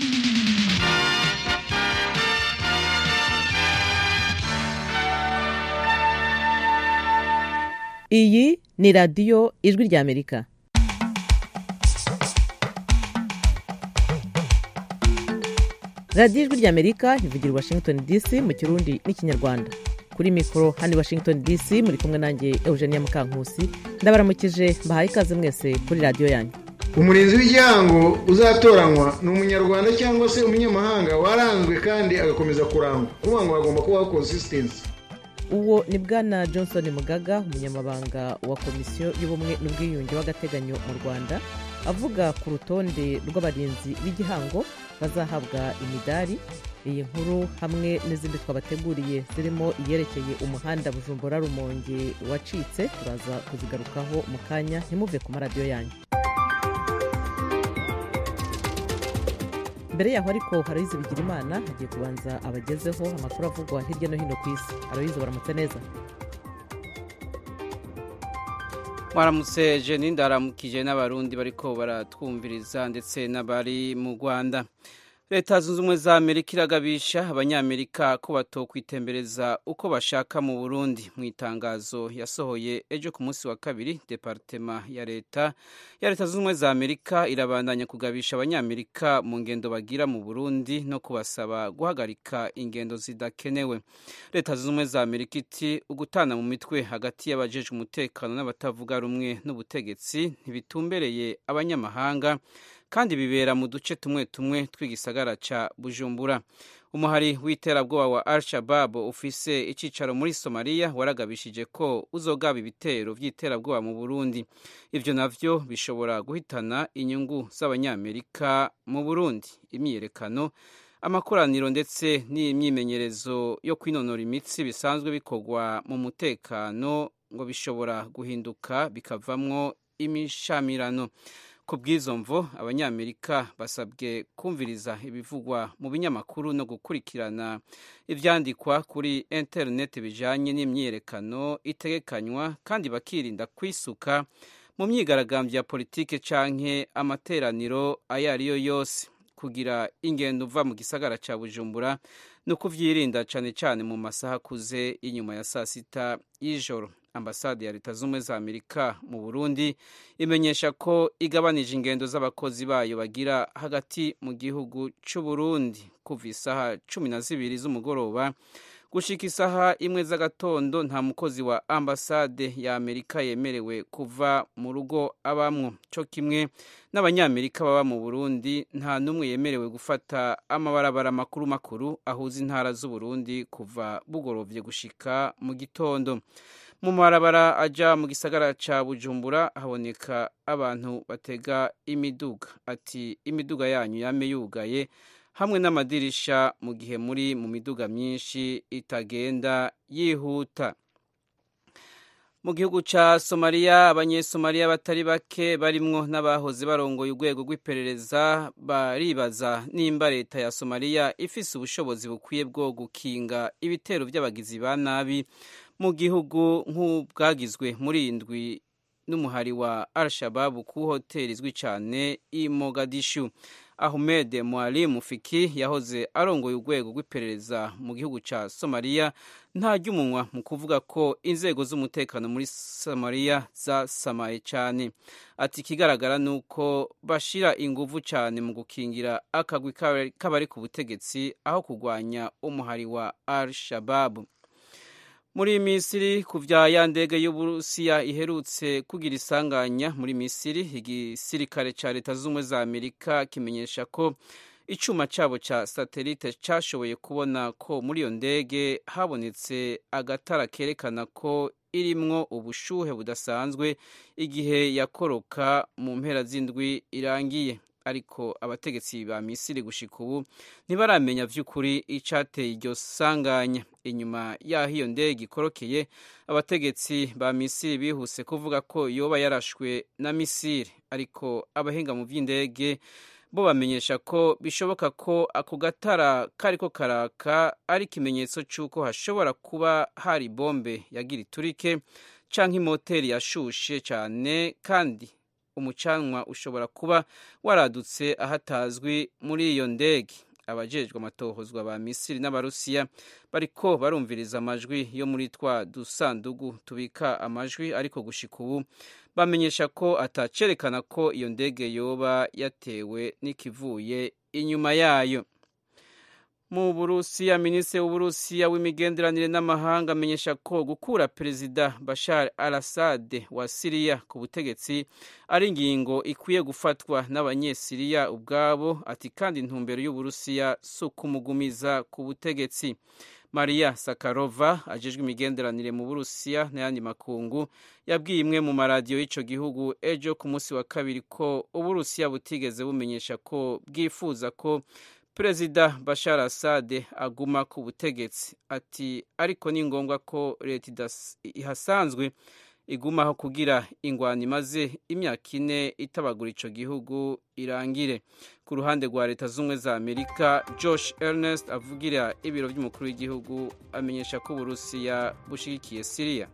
iyi ni radiyo ijwi ry'amerika radiyo ijwi ry'amerika ivugira i washington dc mu kirundi n'ikinyarwanda kuri mikoro hano i washington dc muri kumwe nanjye eugenia mukankusi ndabaramukije mbahaye ikaze mwese kuri radiyo yanyu umurinzi w'igihango uzatoranywa ni umunyarwanda cyangwa se umunyamahanga waranzwe kandi agakomeza kurangwa kuvuga ngo hagomba kubaho consistency uwo ni bwana johnson mugaga umunyamabanga wa komisiyo y'ubumwe n'ubwiyunge w'agateganyo mu rwanda avuga ku rutonde rw'abarinzi b'igihango bazahabwa imidari iyi nkuru hamwe n'izindi twabateguriye zirimo iyerekeye umuhanda bujumbura rumonge wacitse turaza kuzigarukaho mu kanya ntimuve ku maradiyo yanyu mbere yaho ariko harayizi bigira imana hagiye kubanza abagezeho amakuru avugwa hirya no hino ku isi arayizi baramutse neza mwaramutse jeni ndaramukije n'abarundi bariko baratwumviriza ndetse n'abari mu rwanda leta zunze ubumwe za amerika iragabisha abanyamerika ko batokwitembereza uko bashaka mu burundi mu itangazo yasohoye ejo ku munsi wa kabiri departema ya leta ya leta zunze ubumwe za amerika irabandanya kugabisha abanyamerika mu ngendo bagira mu burundi no kubasaba guhagarika ingendo zidakenewe leta zunze ubumwe za amerika iti ugutana mu mitwe hagati y'abajejwe umutekano n'abatavuga rumwe n'ubutegetsi ntibitumbereye abanyamahanga kandi bibera mu duce tumwe tumwe tw'igisagara ca bujumbura umuhari w'iterabwoba wa al shabab ufise icicaro muri somaliya waragabishije ko uzogaba ibitero vy'iterabwoba mu burundi ivyo navyo bishobora guhitana inyungu z'abanyamerika mu burundi imyiyerekano amakoraniro ndetse n'imyimenyerezo yo kwinonora imitsi bisanzwe bikorwa mu mutekano ngo bishobora guhinduka bikavamwo imishamirano ku bw'izo mvo abanyamerika basabwe kumviriza ibivugwa mu binyamakuru no gukurikirana ibyandikwa kuri interineti bijyanye n'imyiyerekano itegekanywa kandi bakirinda kwisuka mu myigaragambyo ya politike canke amateraniro ayo ari yo yose kugira ingendo uva mu gisagara cya bujumbura ni ukuvyirinda cane cane mu masaha akuze y'inyuma ya saa sita y'ijoro ambasade ya leta z'ubumwe za amerika mu burundi imenyesha ko igabanije ingendo z'abakozi bayo bagira hagati mu gihugu c'uburundi kuva isaha cumi na zibiri z'umugoroba gushika isaha imwe z'agatondo nta mukozi wa ambasade ya amerika yemerewe kuva mu rugo abamwo co kimwe n'abanyamerika baba mu burundi nta n'umwe yemerewe gufata amabarabara makuru makuru ahuza intara z'uburundi kuva bugorovye gushika mu gitondo mu marabara aja mu gisagara ca bujumbura haboneka abantu batega imiduga ati imiduga yanyu yame yugaye hamwe n'amadirisha mu gihe muri mu miduga myinshi itagenda yihuta mu gihugu ca somaliya abanyesomaliya batari bake barimwo n'abahoze barongoye urwego rw'iperereza baribaza nimba leta ya somaliya ifise ubushobozi bukwiye bwo gukinga ibitero vy'abagizi ba nabi mu gihugu nk'ubwagizwe muri indwi n'umuhari wa al-shababu ku hoteli izwi cyane i mogadishu ahmed mwalimu fiki yahoze arongoye urwego rw'iperereza mu gihugu cya somaliya ntarya umunwa mu kuvuga ko inzego z'umutekano muri somaliya zasamaye cyane ati ikigaragara ni uko bashira inguvu cyane mu gukingira akagwi k'abari ku butegetsi aho kurwanya umuhari wa al-shababu muri misiri ku vya ya ndege y'uburusiya iherutse kugira isanganya muri misiri igisirikare ca leta z'ubumwe za amerika kimenyesha ko icuma cabo ca satelite cashoboye kubona ko muri iyo ndege habonetse agatara kerekana ko irimwo ubushuhe budasanzwe igihe yakoroka mu mpera z'indwi irangiye ariko abategetsi ba misiri gushika ubu ntibaramenya vy'ukuri icateye iryo sanganya inyuma y'aho iyo ndege ikorokeye abategetsi ba misiri bihuse kuvuga ko yoba yarashwe na misiri ariko abahinga mu vy'indege bo bamenyesha ko bishoboka ko ako gatara kariko karaka ari ikimenyetso c'uko hashobora kuba hari bombe yagira iturike canke imoteri yashushe cane kandi umucanwa ushobora kuba waradutse ahatazwi muri iyo ndege abajejwe amatohozwa ba misiri n'abarusiya bariko barumviriza amajwi yo muri twa dusandugu tubika amajwi ariko gushika ubu bamenyesha ko atacerekana ko iyo ndege yoba yatewe n'ikivuye inyuma yayo mu burusiya minisitiri w'uburusiya w'imigenderanire n'amahanga amenyesha ko gukura perezida bashar al assad wa siriya ku butegetsi ari ingingo ikwiye gufatwa n'abanyesiriya ubwabo ati kandi intumbero y'uburusiya si ukumugumiza ku butegetsi maria sakarova ajejwe imigenderanire mu burusiya n'ayandi makungu yabwiye imwe mu maradiyo y'icyo gihugu ejo ku munsi wa kabiri ko uburusiya butigeze bumenyesha ko bwifuza ko perezida bashar assad aguma ku butegetsi ati ariko ni ngombwa ko leta ihasanzwe igumaho kugira ingwani imaze imyaka ine itabagura ico gihugu irangire ku ruhande rwa leta z'ubumwe za amerika josh ernest avugira ibiro by'umukuru w'igihugu amenyesha ko uburusiya bushigikiye siriya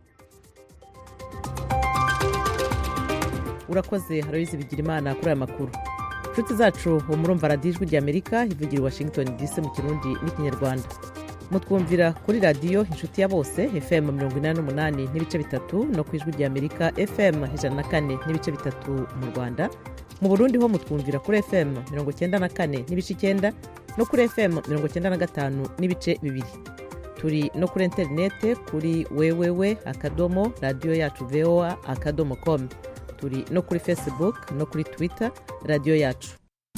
urakoze haroyizi bigira imana kuri aya makuru inshuti zacu ubu murumva radiyo ijwi ry'amerika ivugira i washington dc mu kirundi n'ikinyarwanda mutwumvira kuri radiyo inshuti ya bose fm mirongo inani n'umunani n'ibice bitatu no ku ijwi ry'amerika fm ijana na kane n'ibice bitatu mu rwanda mu burundi ho mutwumvira kuri fm mirongo icyenda na kane n'ibice icyenda no kuri fm mirongo icyenda na gatanu n'ibice bibiri turi no kuri interinete kuri wewewe akadomo radiyo yacu voa akadomo komu turi no kuri facebook no kuri twitter radiyo yacu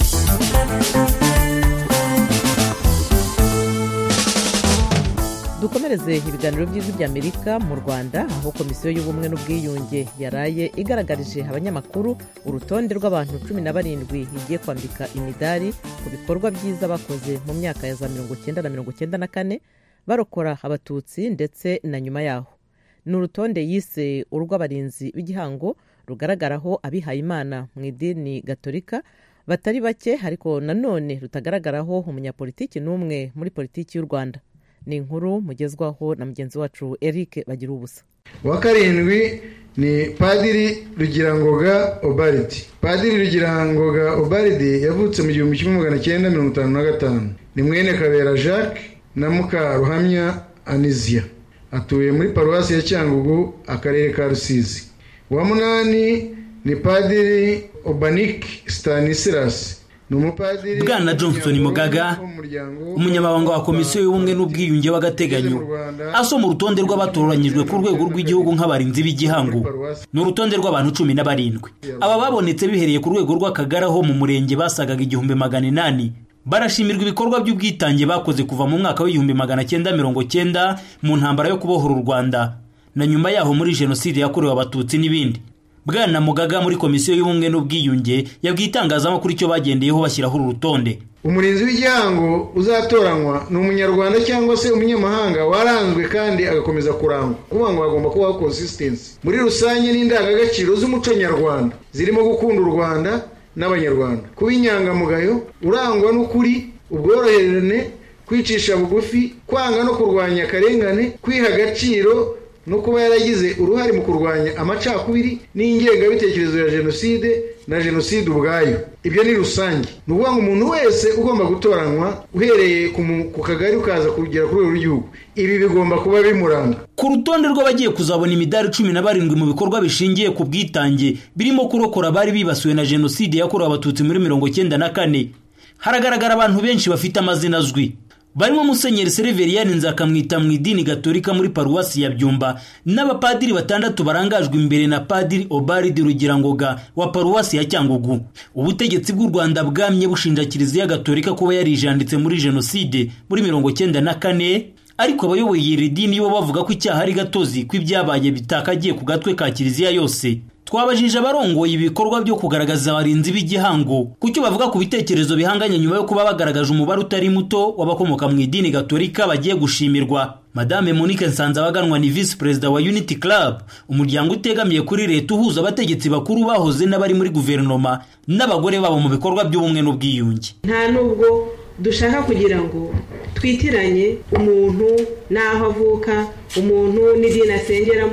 dukomereze ibiganiro by'ijwi ry'amerika mu rwanda aho komisiyo y'ubumwe n'ubwiyunge yaraye igaragarije abanyamakuru urutonde rw'abantu cumi na barindwi igiye kwambika imidari ku bikorwa byiza bakoze mu myaka ya za mirongo icyenda na mirongo icyenda na kane barokora abatutsi ndetse na nyuma yaho ni urutonde yise urw'abarinzi b'igihango rugaragaraho abihayimana mu idini gatolika batari bake ariko nanone rutagaragaraho umunyapolitiki n'umwe muri politiki y'u rwanda ni inkuru mugezwaho na mugenzi wacu eric bagira ubusa uwa karindwi ni padiri rugirangoga obaridi padiri rugirangoga obaridi yavutse mu gihumbi kimwe magana cyenda mirongo itanu na gatanu ni mwene kabera jacques na mukaruhamya anizia atuye muri paruwasi ya cyangugu akarere ka rusizi uwa munani ni padiri obanik stanislas ni umupadiri bwana johnson mugaga umunyamabanga wa komisiyo y'ubumwe n'ubwiyunge w'agateganyo asoma urutonde rw'abatoranyijwe ku rwego rw'igihugu nk'abarinzi b'igihango ni urutonde rw'abantu cumi na barindwi aba babonetse bihereye ku rwego rw'akagara ho mu murenge basagaga igihumbi magana inani barashimirwa ibikorwa by'ubwitange bakoze kuva mu mwaka w'igihumbi magana cyenda mirongo cyenda mu ntambara yo kubohora u rwanda na nyuma yaho muri jenoside yakorewe abatutsi n'ibindi bwana mugaga muri komisiyo y'ubumwe n'ubwiyunge yabwiye itangazamakuru icyo bagendeyeho bashyiraho uru rutonde umurinzi w'igihango uzatoranywa ni umunyarwanda cyangwa se umunyamahanga waranzwe kandi agakomeza kurangwa kuvuga ngo hagomba kubaho consistency muri rusange n'indangagaciro z'umuco nyarwanda zirimo gukunda u rwanda n'abanyarwanda kuba inyangamugayo urangwa n'ukuri ubworoherane kwicisha bugufi kwanga no kurwanya akarengane kwiha agaciro no kuba yaragize uruhare mu kurwanya amacakubiri n'ingengabitekerezo ya jenoside na jenoside ubwayo ibyo ni rusange ni ukuvuga ngo umuntu wese ugomba gutoranywa uhereye ku kagari ukaza kugera ku rwego rw'igihugu ibi bigomba kuba bimuranga ku rutonde rw'abagiye kuzabona imidari cumi na barindwi mu bikorwa bishingiye ku bwitange birimo kurokora abari bibasiwe na jenoside yakorewe abatutsi muri mirongo cyenda na kane haragaragara abantu benshi bafite amazina azwi barimo musenyeri seriveriyani nzakamwita mu idini gatolika muri paruwasi ya byumba n'abapadiri batandatu barangajwe imbere na padiri obaridi rugirangoga wa paruwasi ya cyangugu ubutegetsi bw'u rwanda bwamye bushinja kiliziya gatolika kuba yarijanditse muri jenoside muri mirongo cyenda na kane ariko abayoboye iri dini bo bavuga ko icyaha ari gatozi ko ibyabaye bitakagiye ku gatwe ka kiliziya yose twabajije abarongoye ibikorwa byo kugaragaza abarinzi b'igihango ku cyo bavuga ku bitekerezo bihanganye nyuma yo kuba bagaragaje umubare utari muto w'abakomoka mu idini gatolika bagiye gushimirwa madame monique nsanzabaganwa ni visi perezida wa unity club umuryango utegamiye kuri leta uhuza abategetsi bakuru bahoze n'abari muri guverinoma n'abagore babo mu bikorwa by'ubumwe n'ubwiyunge nta nubwo dushaka kugira ngo twitiranye umuntu n'aho avuka umuntu n'idini asengeramo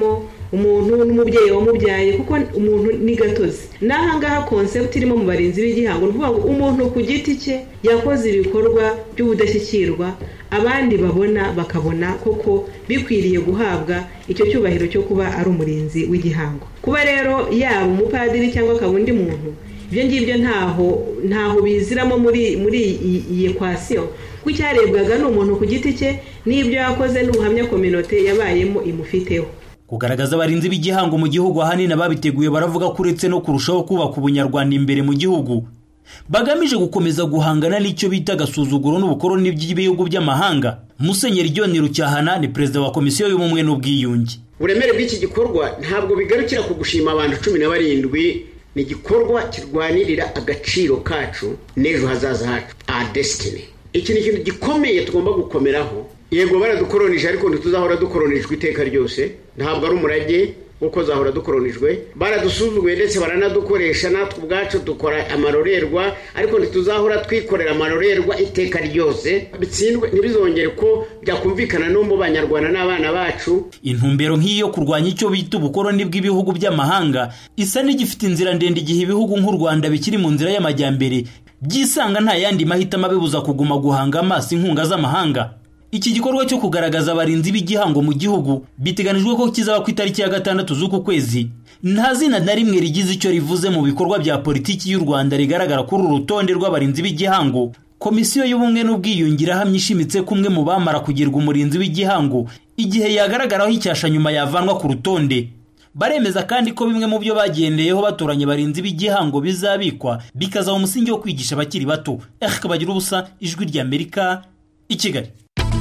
umuntu n'umubyeyi wamubyaye kuko umuntu ni gatozi n'aha ngaha konsepti irimo mu barinzi b'igihango ni ukuvuga ngo umuntu ku giti cye yakoze ibikorwa by'ubudashyikirwa abandi babona bakabona koko bikwiriye guhabwa icyo cyubahiro cyo kuba ari umurinzi w'igihango kuba rero yaba umupadiri cyangwa akaba undi muntu ibyo ngibyo ntaho ntaho biziramo muri muri iyi ekwasiyo kuko icyarebwaga ni umuntu ku giti cye n'ibyo yakoze n'ubuhamya kominote yabayemo imufiteho kugaragaza abarinzi b'igihango mu gihugu ahanini ababiteguye baravuga ko uretse no kurushaho kubaka ubunyarwanda imbere mu gihugu bagamije gukomeza guhangana n'icyo bita agasuzuguro n'ubukoroni by'ibihugu by'amahanga musenyeri john rucyahana ni perezida wa komisiyo y'ubumwe n'ubwiyunge uburemere bw'iki gikorwa ntabwo bigarukira ku gushima abantu cumi na barindwi ni igikorwa kirwanirira agaciro kacu n'ejo hazaza hacu aha desitini iki ni ikintu gikomeye tugomba gukomeraho yego baradukoronije ariko ntituzahora dukoronijwe iteka ryose ntabwo ari umurage kuko zahora dukoronijwe baradusuzuguye ndetse baranadukoresha natwe ubwacu dukora amarorerwa ariko ntituzahora twikorera amarorerwa iteka ryose bitsindwe ntibizongere ko byakumvikana no mu banyarwanda n'abana bacu intumbero nk'iyi yo kurwanya icyo bita ubukoroni bw'ibihugu by'amahanga isa n'igifite inzira ndende igihe ibihugu nk'u rwanda bikiri mu nzira y'amajyambere byisanga nta yandi mahitamo abibuza kuguma guhanga amaso inkunga z'amahanga iki gikorwa cyo kugaragaza abarinzi b'igihango mu gihugu biteganijwe ko kizaba ku itariki ya gatandatu z'uku kwezi nta zina na rimwe rigize icyo rivuze mu bikorwa bya politiki y'u rwanda rigaragara kuri uru rutonde rw'abarinzi b'igihango komisiyo y'ubumwe n'ubwiyunge irahamya ishimitse ko umwe mu bamara kugirwa umurinzi w'igihango igihe yagaragaraho icyasha nyuma yavanwa ku rutonde baremeza kandi ko bimwe mu byo bagendeyeho batoranya abarinzi b'igihango bizabikwa bikazaba umusingi wo kwigisha abakiri bato erike bagira ubusa ijwi ry'amerika i kigali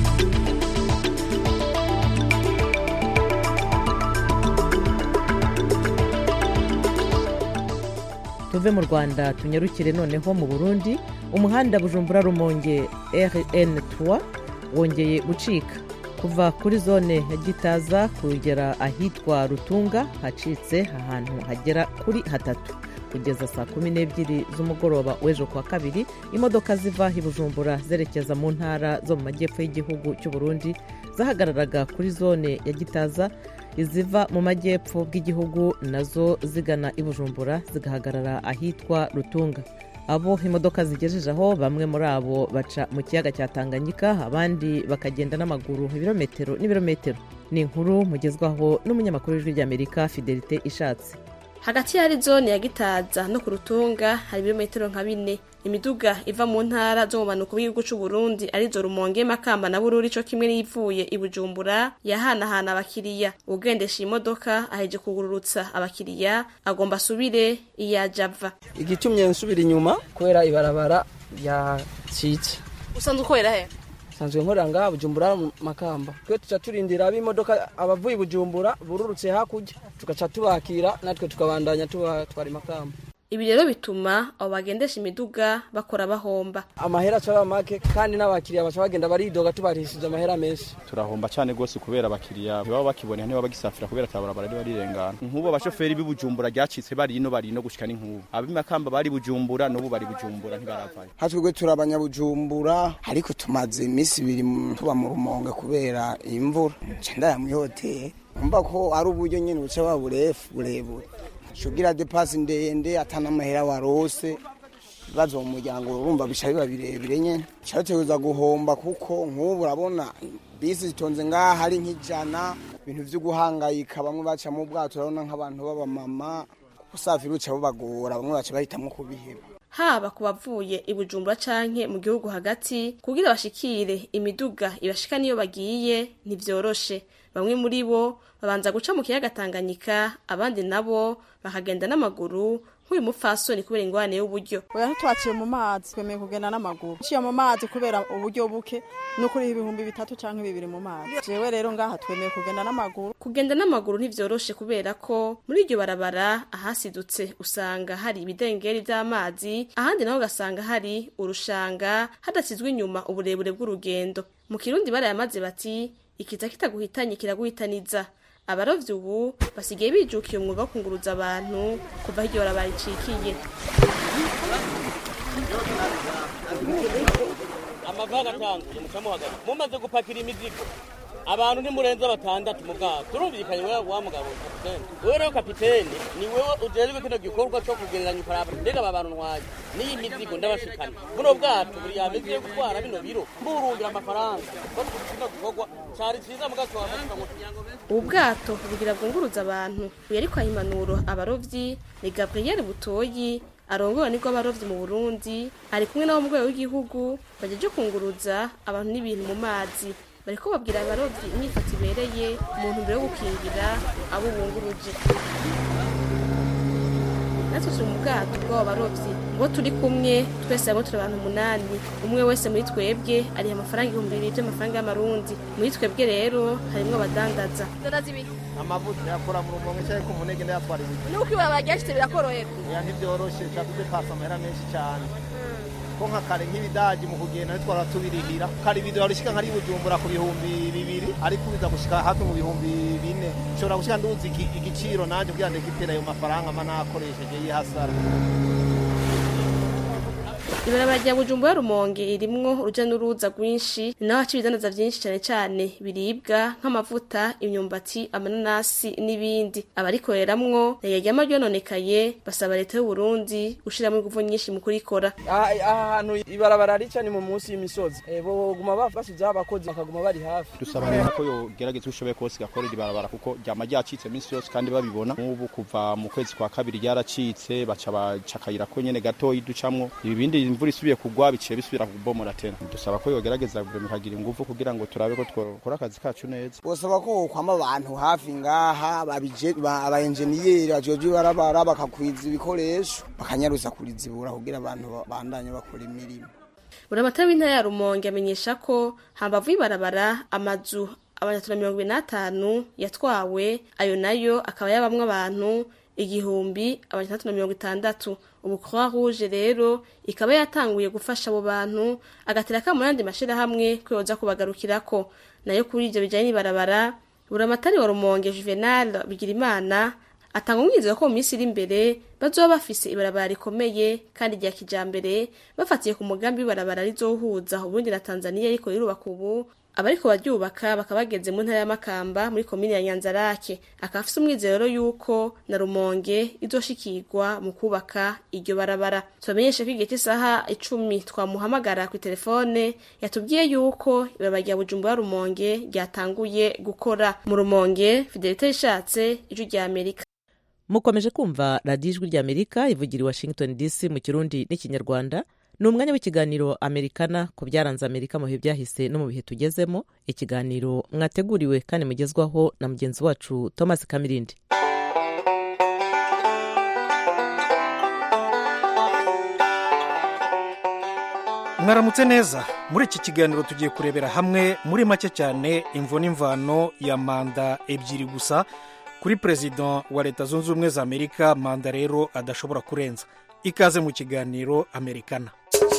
tuve mu rwanda tunyarukire noneho mu burundi umuhanda bujumbura rumonge rn3 wongeye gucika kuva kuri zone ya gitaza kugera ahitwa rutunga hacitse ahantu hagera kuri hatatu kugeza saa kumi n'ebyiri z'umugoroba w'ejo kuwa kabiri imodoka ziva i bujumbura zerekeza mu ntara zo mu majyepfo y'igihugu cy'u Burundi zahagararaga kuri zone ya gitaza iziva mu majyepfo bw'igihugu nazo zigana i bujumbura zigahagarara ahitwa rutunga abo imodoka zigejeje aho bamwe muri abo baca mu kiyaga cya tanganyika abandi bakagenda n'amaguru ibirometero n'ibirometero ni inkuru mugezwaho n'umunyamakuru w'ijwi ry'amerika fidelite ishatse hagati ya zone ya gitaza no ku rutunga hari ibirometero nka bine imiduga iva mu ntara zo mu manuko bw'igihugu cy'u Burundi arizo rumonge makamba na bururi co kimwe n'ivuye i bujumbura yahanahana abakiriya ugendesha iyi modoka aheje kugururutsa abakiriya agomba asubire iyajava igitumye nsubira inyuma kubera ibarabara yacitse usanzwe ukorera he sanzwe nkorera ngaha bujumbura makamba twe tuca turindira ab'imodoka abavuye bujumbura bururutse hakurya tugaca tubakira natwe tukabandanya tubatwara makamba ibi rero bituma abo bagendesha imiduga bakora bahomba amahera aca make kandi n'abakiriya baca bagenda baridoga tubarishije amahera menshi turahomba cyane rwose kubera abakiriya ntibaba bakibonera ntibaba bagisafira kubera atabarabara riba rirengana nk'ubu abashoferi b'ibujumbura ryacitse bari ino bari no gushika n'inkubu ab'imakamba bari bujumbura n'ubu bari bujumbura ntibaravayo hatwebwe turi abanyabujumbura ariko tumaze iminsi ibiri tuba mu rumonge kubera imvura nca ndaya muri hoteli umva ko ari uburyo nyine buca baburefu burebure shugira depasi ndende atana amahera warose ibibazo mu muryango urumva bisha biba birebire nyene cyateguza guhomba kuko nk'ubu urabona bisi zitonze ngaha ari nk'ijana ibintu vyo guhangayika bamwe baca mu bwato urabona nk'abantu b'abamama usafiri uca bubagora bamwe baca bahitamwo kubiheba haba ku bavuye i bujumbura canke mu gihugu hagati kugira bashikire imiduga ibashika niyo bagiye ntivyoroshe bamwe muri bo babanza guca mu kiyaga Tanganyika abandi nabo bakagenda n'amaguru nk'uyu mupfasoni kubera ingwane y'uburyo oya ntitwaciye mu mazi twemeye kugenda n'amaguru uciye mu mazi kubera uburyo buke no kuri ibihumbi bitatu canke bibiri mu mazi jewe rero ngaha twemeye kugenda n'amaguru kugenda n'amaguru ntivyoroshe kubera ko muri iryo barabara ahasidutse usanga hari ibidengeri vy'amazi ahandi naho ugasanga hari urushanga hadasizwe inyuma uburebure bw'urugendo mu kirundi barayamaze bati ikiza kitaguhitanye kiraguhitaniza abarovyi ubu basigaye bijukiye umwuga wo kunguruza abantu kuva aho iryo barabara ricikiye amavaga atanga mucamuhagaze mumaze gupakira imizigo abantu ntimurenze batandatu mu bwato turumvikanye wewe wa mugabo kapitene wewe rero kapitene ni wewe ujejwe kino gikorwa cyo kugereranya ukaraba mbega aba bantu ntwaye n'iyi mizigo ndabashikana buno bwato buri yameze yo gutwara bino biro mburungira amafaranga ko kino gikorwa cari ciza mugaso wamashika mu ubu bwato bugira bwunguruza abantu uyu ariko aha impanuro abarovyi ni gabriel butoyi arongowe nibwo abarovyi mu burundi ari kumwe n'abo mu rwego w'igihugu bajeje kunguruza abantu n'ibintu mu mazi bariko babwira abarovyi imyifato ibereye mu ntumbero yo gukingira abo bunguruje natwe turi mu bwato bw'abo barovyi ngo turi kumwe twese hamwe turi abantu umunani umwe wese muri twebwe ariha amafaranga ibihumbi bibiri by'amafaranga y'amarundi muri twebwe rero harimwo abadandaza amavuta yakora mu rumonge cyangwa ku munege ndayatwara ibiti nuko ibarabara ryashitse birakorohera ya ntibyoroshye cyangwa udepasa amahera menshi cyane ko nka kare nk'ibidaji mu kugenda ntitwara tubirihira kare ibido warushyika nka bujumbura ku bihumbi bibiri ariko ubiza gushyika hafi mu bihumbi bine nshobora gushyika nduzi iki- igiciro nanjye kugira ngo ndekipere ayo mafaranga mba nakoresheje y'ihasara ibarabara rya bujumbura rumonge irimwo uruja n'uruza rwinshi ni naho haca ibidandaza vyinshi cane cane biribwa nk'amavuta imyumbati amananasi n'ibindi abarikoreramwo nayaryama ryononekaye basaba leta y'uburundi gushiramwo inguvu nyinshi mu kurikora aha aha hantu ibarabara rica ni mu munsi y'imisozi Eh, boguma ba- basizeho abakozi bakaguma bari hafi dusaba leta ko yogerageza uko ishoboye kose igakorera ibarabara kuko ryama ryacitse iminsi yose kandi babibona nk'ubu kuva mu kwezi kwa kabiri ryaracitse baca baca akayira ko nyene gatoyi ducamwo ibindi imvura isubiye kugwa biciye bisubira kubomora tena dusaba ko yogerageza guverinoma ikagira ingufu kugira ngo turabe ko twakora akazi kacu neza bosaba ko hokwama abantu hafi ngaha babije ba- abaenjeniyeri bajejwe ibarabara bakakwiza ibikoresho bakanyaruza kurizibura kugira abantu ba- bandanye bakora imirimo buramatara w'intara ya rumonge amenyesha ko hambavu y'ibarabara amazu abanyatuna mirongo ibiri n'atanu yatwawe ayo nayo akaba yabamwo abantu igihumbi abanyatandatu na mirongo itandatu ubu croix rouge rero ikaba yatanguye gufasha abo bantu agatera akamu n'andi mashirahamwe ko yoza kubagarukirako nayo kuri ivyo bijanye n'ibarabara buramatari wa rumonge juvenal bigirimana atanga umwizero ko mu minsi iri imbere bazoba bafise ibarabara rikomeye kandi rya kijambere bafatiye ku mugambi w'ibarabara rizohuza uburundi na tanzaniya ariko rirubaka ubu abariko baryubaka bakaba bageze mu ntara y'amakamba muri komini ya nyanzarake akaba afise umwizero yuko na rumonge izoshikirwa mu kubaka iryo barabara tubamenyeshe ko igihe cy'isaha icumi twamuhamagara ku telefone yatubwiye yuko ibarabara rya bujumbura rumonge ryatanguye gukora mu rumonge fidelite rishatse ijwi rya amerika mukomeje kumva radiyo ijwi rya amerika ivugira i washington dc mu kirundi n'ikinyarwanda ni umwanya w'ikiganiro amerikana ku byaranze amerika mu bihe byahise no mu bihe tugezemo ikiganiro mwateguriwe kandi mugezwaho na mugenzi wacu thomas kamirindi mwaramutse neza muri iki kiganiro tugiye kurebera hamwe muri make cyane imvo n'imvano ya manda ebyiri gusa kuri perezida wa leta zunze ubumwe za amerika manda rero adashobora kurenza ikaze mu kiganiro amerikana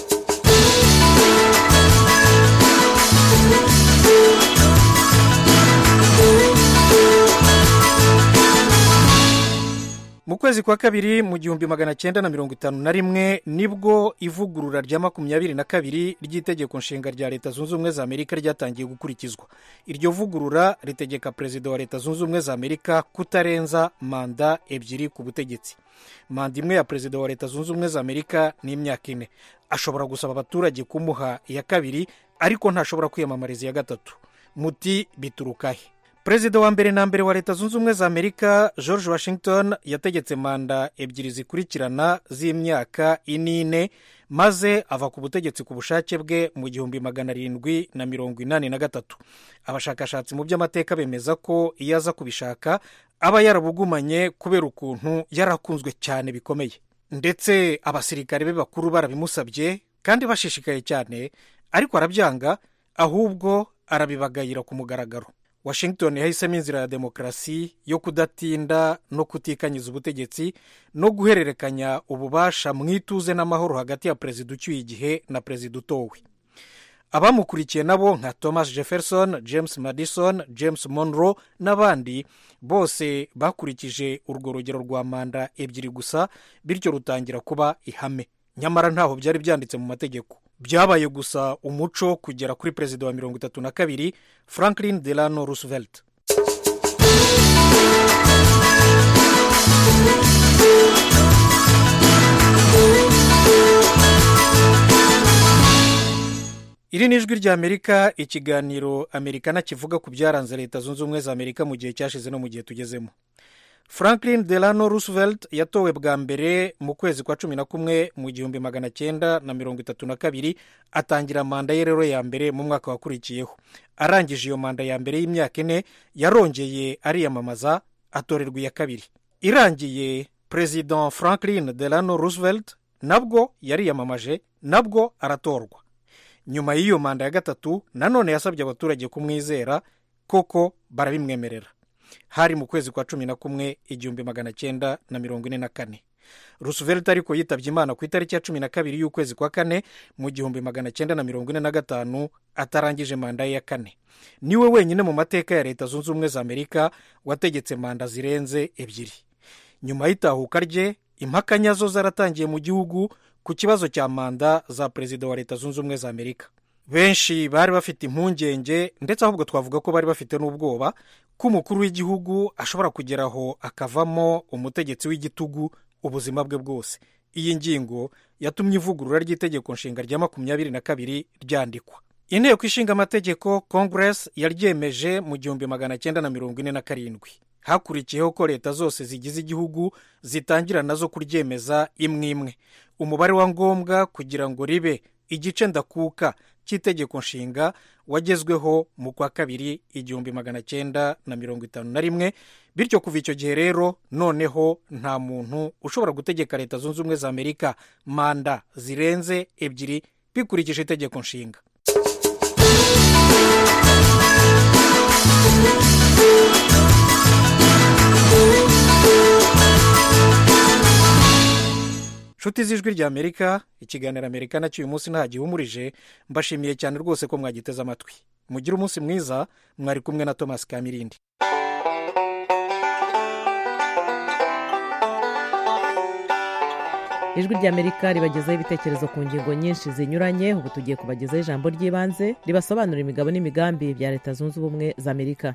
mu kwezi kwa kabiri mu gihumbi magana cyenda na mirongo itanu na rimwe nibwo ivugurura rya makumyabiri na kabiri ry'itegeko nshinga rya leta zunze ubumwe za amerika ryatangiye gukurikizwa iryo vugurura ritegeka perezida wa leta zunze ubumwe za amerika kutarenza manda ebyiri ku butegetsi manda imwe ya perezida wa leta zunze ubumwe za amerika ni imyaka ine ashobora gusaba abaturage kumuha iya kabiri ariko ntashobora kwiyamamariza iya gatatu muti biturukahe perezida wa mbere na mbere wa leta zunze ubumwe za amerika george washington yategetse manda ebyiri zikurikirana z'imyaka inine maze ava ku butegetsi ku bushake bwe mu gihumbi magana arindwi na mirongo inani na gatatu abashakashatsi mu by'amateka bemeza ko iyo aza kubishaka aba yarabugumanye kubera ukuntu yarakunzwe cyane bikomeye ndetse abasirikare be bakuru barabimusabye kandi bashishikaye cyane ariko arabyanga ahubwo arabibagayira ku mugaragaro washington yahisemo inzira ya demokarasi yo kudatinda no kutikanyiza ubutegetsi no guhererekanya ububasha mu ituze n'amahoro hagati ya perezida ucyuye igihe na perezida utowe abamukurikiye nabo nka thomas jefferson james madison james monroe n'abandi bose bakurikije urwo rugero rwa manda ebyiri gusa bityo rutangira kuba ihame nyamara ntaho byari byanditse mu mategeko byabaye gusa umuco kugera kuri perezida wa mirongo itatu na kabiri franklin delano roosevelt iri ni ijwi ry'amerika ikiganiro amerikana kivuga ku byaranze leta zunze ubumwe za amerika mu gihe cyashize no mu gihe tugezemo franklin delano roosevelt yatowe bwa mbere mu kwezi kwa cumi na kumwe mu gihumbi magana cyenda na mirongo itatu na kabiri atangira manda ye rero ya mbere mu mwaka wakurikiyeho arangije iyo manda ya mbere y'imyaka ine yarongeye ariyamamaza atorerwa iya kabiri irangiye perezida franklin delano roosevelt nabwo yariyamamaje nabwo aratorwa nyuma y'iyo manda ya gatatu nanone yasabye abaturage kumwizera koko barabimwemerera hari mu kwezi kwa cumi na kumwe igihumbi magana cyenda na mirongo ine na kane roosevelt ariko yitabye imana ku itariki ya cumi na kabiri y'ukwezi kwa kane mu gihumbi magana cyenda na mirongo ine na gatanu atarangije manda ye ya kane niwe wenyine mu mateka ya leta zunze ubumwe za amerika wategetse manda zirenze ebyiri nyuma y'itahuka rye impaka nyazo zaratangiye mu gihugu ku kibazo cya manda za perezida wa leta zunze ubumwe za amerika benshi bari bafite impungenge ndetse ahubwo twavuga ko bari bafite n'ubwoba ko umukuru w'igihugu ashobora kugeraho akavamo umutegetsi w'igitugu ubuzima bwe bwose iyi ngingo yatumye ivugurura ry'itegeko nshinga rya makumyabiri na kabiri ryandikwa inteko ishinga amategeko congress yaryemeje mu gihumbi magana cyenda na mirongo ine na karindwi hakurikiyeho ko leta zose zigize igihugu zitangira nazo kuryemeza imwe imwe umubare wa ngombwa kugira ngo ribe igice ndakuka cy'itegeko nshinga wagezweho mu kwa kabiri igihumbi magana cyenda na mirongo itanu na rimwe bityo kuva icyo gihe rero noneho nta muntu ushobora gutegeka leta zunze ubumwe za amerika manda zirenze ebyiri bikurikije itegeko nshinga nshuti z'ijwi rya amerika ikiganiro amerika nacyo uyu munsi nta gihumurije mbashimiye cyane rwose ko mwagiteze amatwi mugire umunsi mwiza mwari kumwe na thomas kamirindi ijwi ry'amerika ribagezaho ibitekerezo ku ngingo nyinshi zinyuranye ubu tugiye kubagezaho ijambo ry'ibanze ribasobanurira imigabo n'imigambi bya leta zunze ubumwe za amerika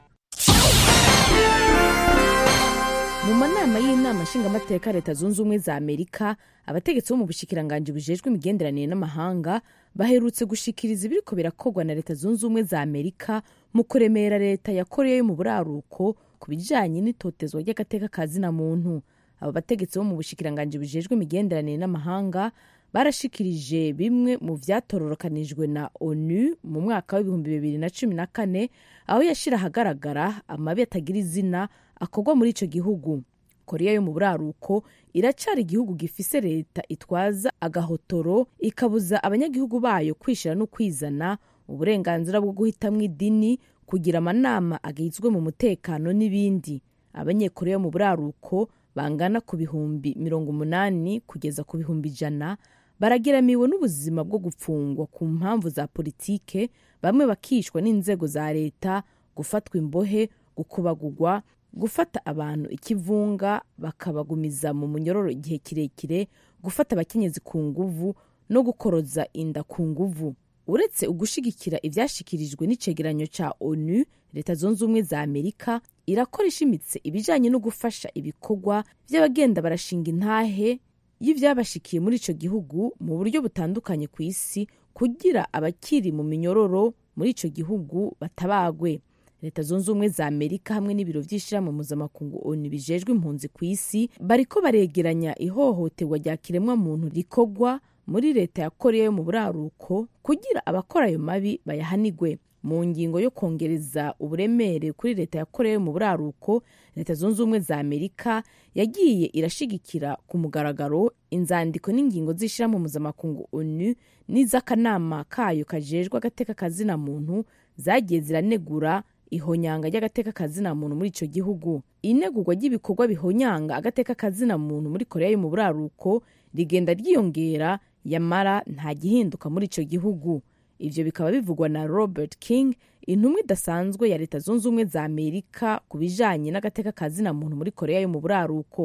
mu manama y'inama nshingamateka leta zunze ubumwe za amerika abategetsi bo mu bushikiranganji bujejwe imigenderanire n'amahanga baherutse gushikiriza ibiriko birakorwa na leta zunze ubumwe za amerika mu kuremera leta ya koreya yo mu buraruko ku bijanye n'itotezwa ry'agateka ka zina muntu abo bategetsi bo mu bushikiranganji bujejwe imigenderanire n'amahanga barashikirije bimwe mu vyatororokanijwe na onu mu mwaka w'ibihumbi bibiri na cumi na kane aho yashira ahagaragara amabi atagira izina akorwa muri ico gihugu koreya yo mu buraruko iracyari igihugu gifise leta itwaza agahotoro ikabuza abanyagihugu bayo kwishira no kwizana uburenganzira bwo guhitamwo idini kugira amanama agizwe mu mutekano n'ibindi abanyekoreya mu buraruko bangana ku bihumbi mirongo umunani kugeza ku bihumbi ijana baragiramiwe n'ubuzima bwo gupfungwa ku mpamvu za politike bamwe bakishwa n'inzego za leta gufatwa imbohe gukubagugwa gufata abantu ikivunga bakabagumiza mu munyororo igihe kirekire gufata abakenyezi ku nguvu no gukoroza inda ku nguvu uretse ugushigikira ibyashikirijwe n'icegeranyo cya onu leta zunze ubumwe za amerika irakora ishimitse ibijyanye no gufasha ibikorwa by'abagenda barashinga intahe y'ibyabashikiye muri icyo gihugu mu buryo butandukanye ku isi kugira abakiri mu minyororo muri icyo gihugu batabagwe leta zunze ubumwe za amerika hamwe n'ibiro by'ishyirahamwe mpuzamakungu onu bijejwe impunzi ku isi bariko baregeranya ihohoterwa rya kiremwamuntu rikorwa muri leta ya koreya yo mu buraruko kugira abakora ayo mabi bayahanigwe mu ngingo yo kongereza uburemere kuri leta ya koreya yo mu buraruko leta zunze ubumwe za amerika yagiye irashigikira ku mugaragaro inzandiko n'ingingo z'ishyirahamwe mpuzamakungu onu n'iz'akanama kayo kajejwe agateka kazina muntu zagiye ziranegura ihonyanga ry'agateka kazina muntu muri icyo gihugu inegurwa ry'ibikorwa bihonyanga agateka kazina muntu muri koreya yo mu buraruko rigenda ryiyongera yamara nta gihinduka muri icyo gihugu ibyo bikaba bivugwa na robert king intumwa idasanzwe ya leta zunze ubumwe za amerika ku bijanye n'agateka kazina muntu muri koreya yo mu buraruko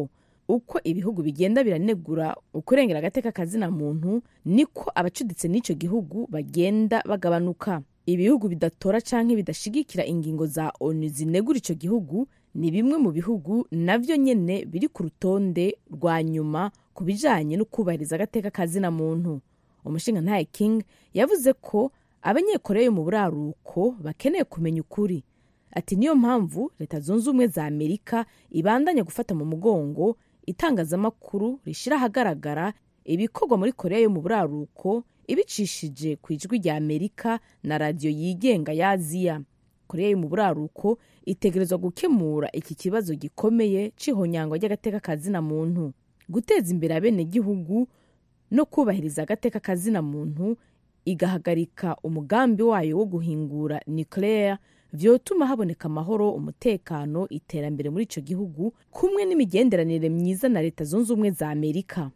uko ibihugu bigenda biranegura ukurengera agateka kazina muntu niko abacuditse n'icyo gihugu bagenda bagabanuka ibihugu bidatora canke bidashigikira ingingo za onu zinegura icyo gihugu ni bimwe mu bihugu navyo nyene biri ku rutonde rwa nyuma ku bijanye no kubahiriza agateka kazina muntu umushinga ntaye king yavuze ko abanyekoreya yo mu buraruko bakeneye kumenya ukuri ati niyo mpamvu leta zunze ubumwe za amerika ibandanya gufata mu mugongo itangazamakuru rishyira ahagaragara ibikorwa muri koreya yo mu buraruko ibicishije ku ijwi rya amerika na radiyo yigenga ya aziya koreya yo mu buraruko itegerezwa gukemura iki kibazo gikomeye c'ihonyangwa ry'agateka kazina muntu guteza imbere abenegihugu no kubahiriza agateka kazina muntu igahagarika umugambi wayo wo guhingura nuclear vyotuma haboneka amahoro umutekano iterambere muri ico gihugu kumwe n'imigenderanire myiza na leta zunze ubumwe za amerika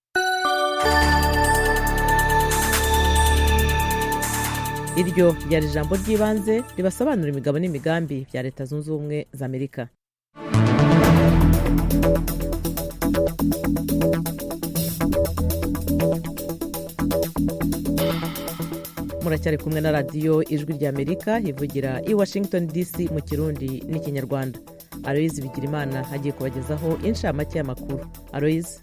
iryo ryari ijambo ry'ibanze ribasobanura imigabo n'imigambi bya leta zunze ubumwe za amerika muracyari kumwe na radiyo ijwi rya amerika ivugira i washington dc mu kirundi n'ikinyarwanda aloyizi bigirimana agiye kubagezaho inshamake y'amakuru aloyizi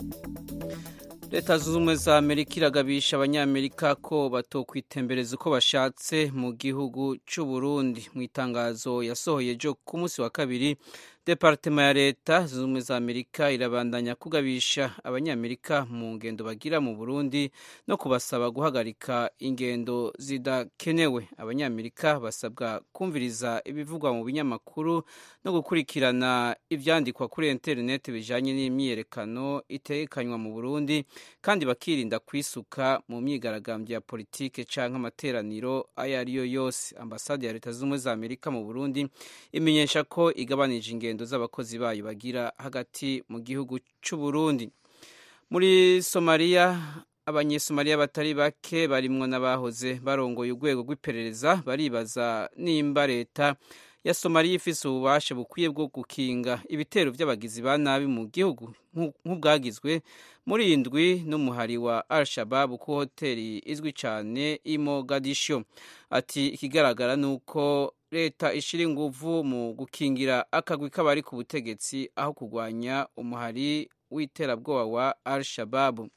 leta zunze ubumwe za amerika iragabisha abanyamerika ko batokwitembereza uko bashatse mu gihugu cy'u Burundi mu itangazo yasohoye ejo ku munsi wa kabiri departema ya leta zunze ubumwe za amerika irabandanya kugabisha abanyamerika mu ngendo bagira mu burundi no kubasaba guhagarika ingendo zidakenewe abanyamerika basabwa kumviriza ibivugwa mu binyamakuru no gukurikirana ibyandikwa kuri interineti bijanye n'imyiyerekano itekanywa mu burundi kandi bakirinda kwisuka mu myigaragambyo ya politike canke amateraniro ayo ari yo yose ambasade ya leta zunze ubumwe za amerika mu burundi imenyesha ko igabanije ingendo z'abakozi bayo bagira hagati mu gihugu cy'u Burundi muri somaliya abanyesomaliya batari bake barimwo n'abahoze barongoye urwego rw'iperereza baribaza nimba leta ya somaliya ifise ububasha bukwiye bwo gukinga ibitero by'abagizi ba nabi mu gihugu nk'ubwagizwe muri indwi n'umuhari wa al shababu ku hoteli izwi cyane i mogadisho ati ikigaragara ni uko leta ishira inguvu mu gukingira akagwi k'abari ku butegetsi aho kurwanya umuhari w'iterabwoba wa al shababu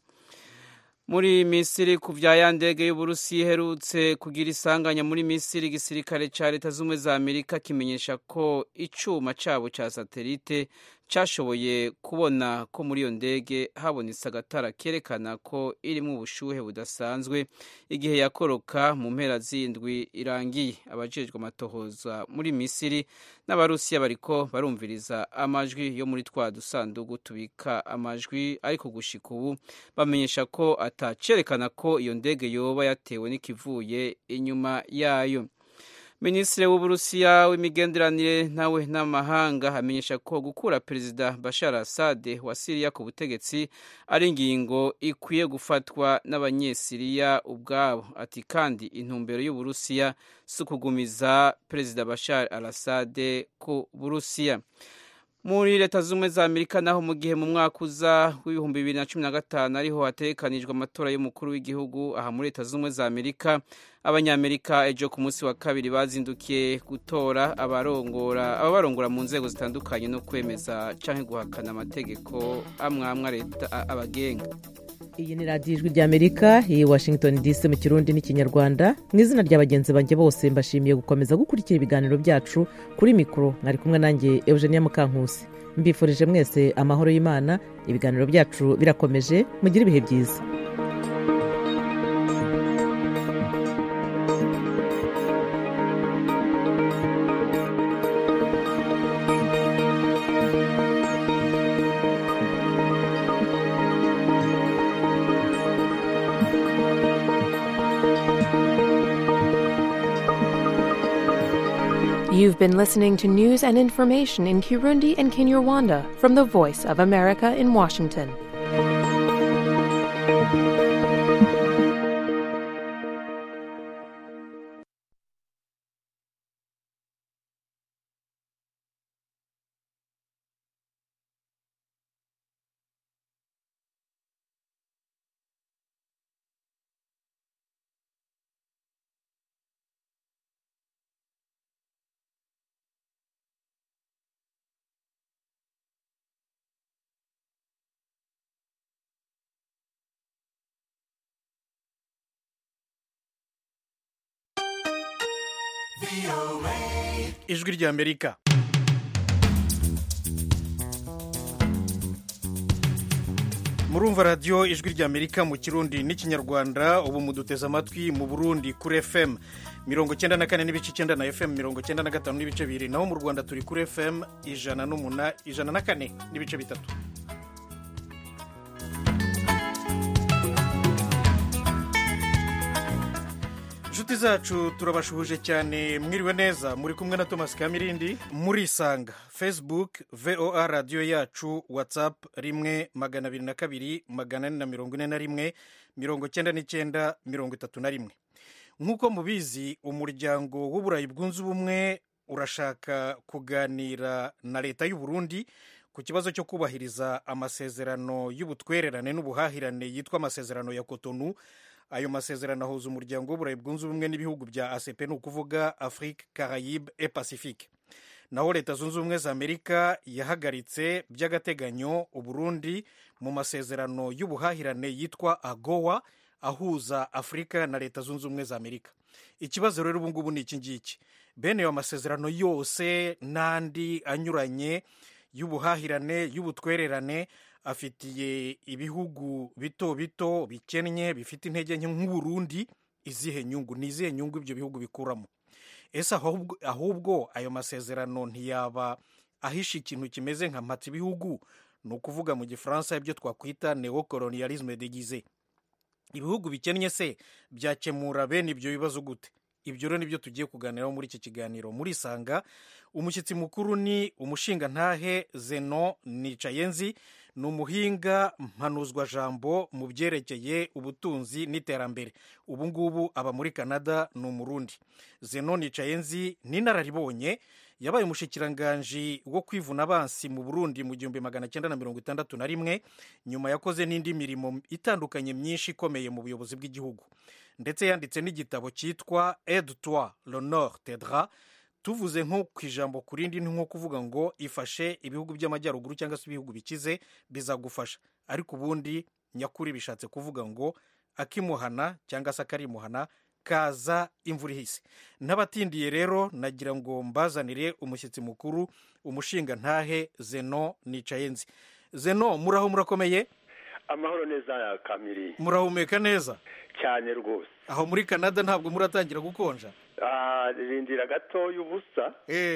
muri misiri ku vya ya ndege y'uburusi iherutse kugira isanganya muri misiri igisirikare ca leta z'ubumwe za amerika kimenyesha ko icuma cabo ca satelite cashoboye kubona ko muri iyo ndege habonetse agatara kerekana ko irimwo ubushuhe budasanzwe igihe yakoroka mu mpera z'indwi irangiye abajejwe amatohoza muri misiri n'abarusiya bariko barumviriza amajwi yo muri twa dusandugu tubika amajwi ariko gushika ubu bamenyesha ko atacerekana ko iyo ndege yoba yatewe n'ikivuye inyuma yayo minisitiri w'uburusiya w'imigenderanire nawe n'amahanga amenyesha ko gukura perezida bashar assad wa siriya ku butegetsi ari ingingo ikwiye gufatwa n'abanyesiriya ubwabo ati kandi intumbero y'uburusiya si ukugumiza perezida bashar al assad ku burusiya muri leta z'ubumwe za amerika naho mu gihe mu mwaka uza w'ibihumbi bibiri na cumi na gatanu ariho hategekanijwe amatora y'umukuru w'igihugu aha muri leta z'ubumwe za amerika abanyamerika ejo ku munsi wa kabiri bazindukiye gutora abarongora ababarongora mu nzego zitandukanye no kwemeza cyangwa guhakana amategeko amwe amwe leta abagenga iyi ni radiyo ijwi ry'amerika iyi washington dc mu kirundi n'ikinyarwanda mu izina rya bagenzi banjye bose mbashimiye gukomeza gukurikira ibiganiro byacu kuri mikoro mwari kumwe nanjye eugenia mukankusi mbifurije mwese amahoro y'imana ibiganiro byacu birakomeje mugire ibihe byiza You've been listening to news and information in Kirundi and Kinyarwanda from the Voice of America in Washington. ijwi ry'amerika murumva radiyo ijwi ry'amerika mu kirundi n'ikinyarwanda ubu muduteze amatwi mu burundi kuri fm mirongo icyenda na kane n'ibice icyenda na fm mirongo icyenda na gatanu n'ibice bibiri naho mu rwanda turi kuri fm ijana n'umuna ijana na kane n'ibice bitatu inshuti zacu turabashuhuje cyane mwiriwe neza muri kumwe na thomas kamirindi murisanga facebook voa radiyo yacu whatsapp rimwe magana abiri na kabiri magana ane na mirongo ine na rimwe mirongo icyenda n'icyenda mirongo itatu na rimwe nk'uko mubizi umuryango w'uburayi bwunze ubumwe urashaka kuganira na leta y'u Burundi ku kibazo cyo kubahiriza amasezerano y'ubutwererane n'ubuhahirane yitwa amasezerano ya kotonu ayo masezerano ahuza umuryango w'uburayi bwunze ubumwe n'ibihugu bya acp ni ukuvuga afrique carayibe et pacifique naho leta zunze ubumwe za amerika yahagaritse by'agateganyo uburundi mu masezerano y'ubuhahirane yitwa agowa ahuza afurika na leta zunze ubumwe za amerika ikibazo rero ubu ngubu ni iki ngiki bene ayo masezerano yose n'andi anyuranye y'ubuhahirane y'ubutwererane afitiye ibihugu bito bito bikennye bifite intege nke nk'uburundi izihe nyungu ni izihe nyungu ibyo bihugu bikuramo ese ahubwo ayo masezerano ntiyaba ahisha ikintu kimeze nka mpata ibihugu ni ukuvuga mu gifaransa ibyo twakwita neocolonialisme degize ibihugu bikennye se byakemura bene ibyo bibazo gute ibyo rero nibyo tugiye kuganiraho muri iki kiganiro murisanga umushyitsi mukuru ni umushingantahe zeno nicayenzi ni umuhinga mpanuzwajambo mu byerekeye ubutunzi n'iterambere ubu ngubu aba muri canada ni umurundi zeno nicayenzi ni inararibonye yabaye umushikiranganji wo kwivuna abansi mu burundi mu gihumbi magana cyenda na mirongo itandatu na rimwe nyuma yakoze n'indi mirimo itandukanye myinshi ikomeye mu buyobozi bw'igihugu ndetse yanditse n'igitabo cyitwa aide toi l'honneur tedra tuvuze nko ku ijambo ku rindi ni nko kuvuga ngo ifashe ibihugu by'amajyaruguru cyangwa se ibihugu bikize bizagufasha ariko ubundi nyakuri bishatse kuvuga ngo akimuhana cyangwa se akarimuhana kaza imvura ihise n'abatindiye rero nagira ngo mbazanire umushyitsi mukuru umushinga ntahe zeno nicayenzi zeno muraho murakomeye amahoro neza kamiri murahumeka neza cyane rwose aho muri canada ntabwo muratangira gukonja rindira gatoya ubusa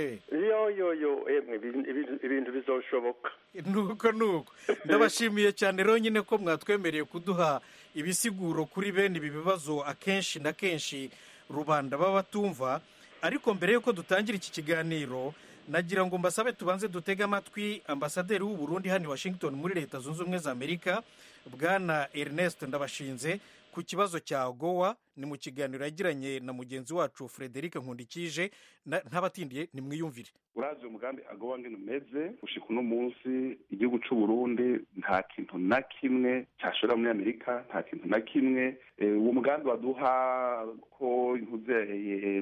yo yo yo ibintu bizoshoboka nuko nuko ndabashimiye cyane rero nyine ko mwatwemereye kuduha ibisiguro kuri bene ibi bibazo akenshi na kenshi rubanda baba batumva ariko mbere y'uko dutangira iki kiganiro nagira ngo mbasabe tubanze dutege amatwi ambasaderi w'u Burundi hano i washington muri leta zunze ubumwe za amerika bwana ernest ndabashinze ku kibazo cya gowa ni mu kiganiro yagiranye na mugenzi wacu frederic nkundikije ntabatindiye nimwiyumvire urazi umugambi agowa ngene umeze gushika uno munsi igihugu c'u Burundi nta kintu na kimwe cyashora muri amerika nta kintu na kimwe uwo mugambi waduha ko nkuzeye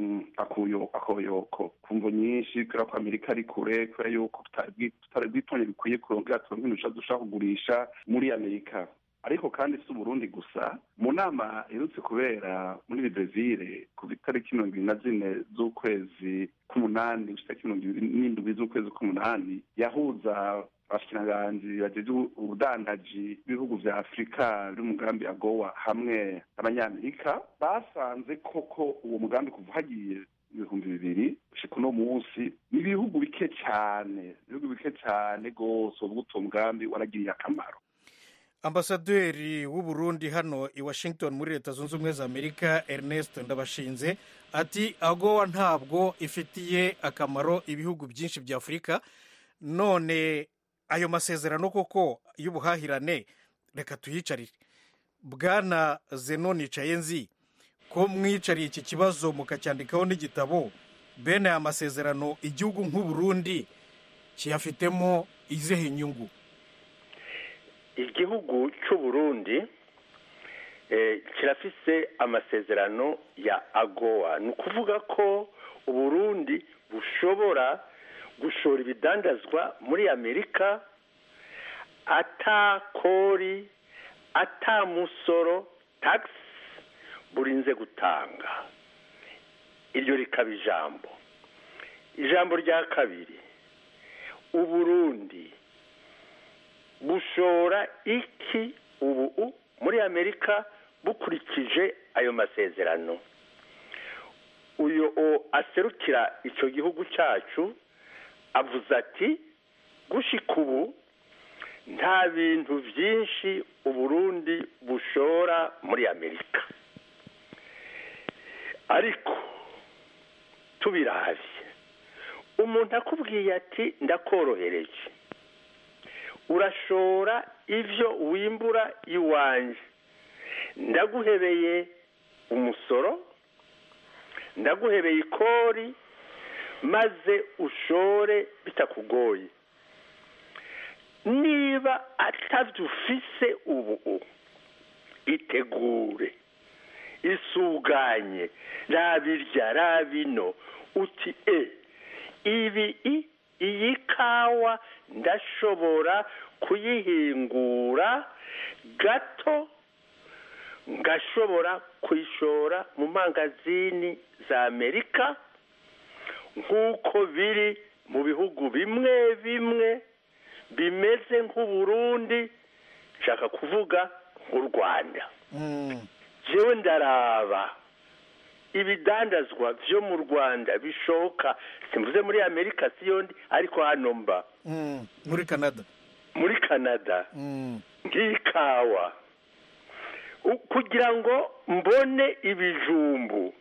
akoyoko kumvo nyinshi kubera ko amerika ari kure kubera yuko tutari bwitonye bikwiye kurongera turonke ibintu dushaka kugurisha muri amerika ariko kandi si uburundi gusa mu nama iherutse kubera muri brezil ku itariki mirongo ibiri na zine z'ukwezi k'umunani gushika mirongo ibiri n'indwi z'ukwezi k'umunani yahuza abashikiranganji bajeje ubudandaji b'ibihugu vya afurika n'umugambi agowa hamwe n'abanyamerika basanze koko uwo mugambi kuva hagiye ibihumbi bibiri gushika uno munsi ni ibihugu bike cyane ibihugu bike cyane rwose ubwo uwo mugambi waragiriye akamaro ambasaderi w'u Burundi hano i washington muri leta zunze ubumwe za amerika ernest ndabashinze ati agowa ntabwo ifitiye akamaro ibihugu byinshi bya afurika none ayo masezerano koko y'ubuhahirane reka tuyicarire bwana zeno nicayenzi ko mwicariye iki kibazo mukacyandikaho n'igitabo bene aya masezerano igihugu nk'u Burundi kiyafitemo izihe inyungu igihugu cy'u Burundi kirafise amasezerano ya agowa ni ukuvuga ko uburundi bushobora gushora ibidandazwa muri amerika atakori atamusoro tagisi burinze gutanga iryo rikaba ijambo ijambo rya kabiri uburundi bushora iki ubu muri amerika bukurikije ayo masezerano uyu aserukira icyo gihugu cyacu avuze ati gushika ubu nta bintu byinshi uburundi bushora muri amerika ariko tubirabye umuntu akubwiye ati ndakorohereje urashora ibyo wimbura iwanjye ndaguhebeye umusoro ndaguhebeye ikori maze ushore bitakugoye niba atabyo ufise ubu itegure isuganye rabirya rabino uti e ibi iyi kawa ndashobora kuyihingura gato ngashobora kuyishora mu mangazini za amerika nk'uko biri mu bihugu bimwe bimwe bimeze nk'uburundi nshaka kuvuga nk'u rwanda jewe ndaraba ibidandazwa byo mu rwanda bishoka simvuze muri amerika siyondi ariko hano mba muri canada muri canada nk'ikawa kugira ngo mbone ibijumbu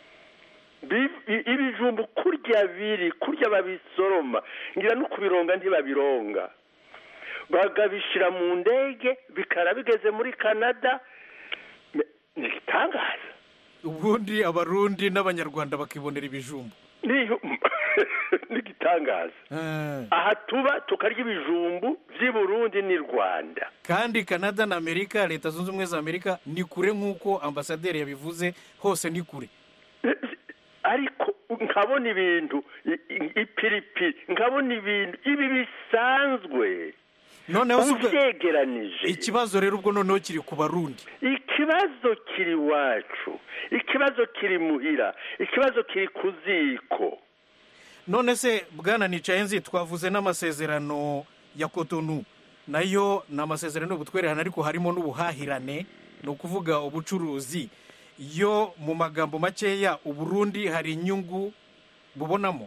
ibijumbu kurya biri kurya babisoroma ngira no kubironga ntibabironga bagabishyira mu ndege bikara bigeze muri canada ni igitangaza ubundi abarundi n'abanyarwanda bakibonera ibijumbu ni igitangaza aha tuba tukarya ibijumbu by'i burundi n'i rwanda kandi canada na amerika leta zunze ubumwe za amerika ni kure nk'uko ambasaderi yabivuze hose ni kure ariko nkabona ibintu ipiripiri nkabona ibintu ibi bisanzwe noneho ubyegeranije ikibazo rero ubwo noneho kiri ku barundi ikibazo kiri iwacu ikibazo kiri muhira ikibazo kiri ku ziko none se bwana nicaye nzi twavuze n'amasezerano ya kotonu nayo ni amasezerano y'ubutwererane ariko harimo n'ubuhahirane ni ukuvuga ubucuruzi yo mu magambo makeya uburundi hari inyungu bubonamo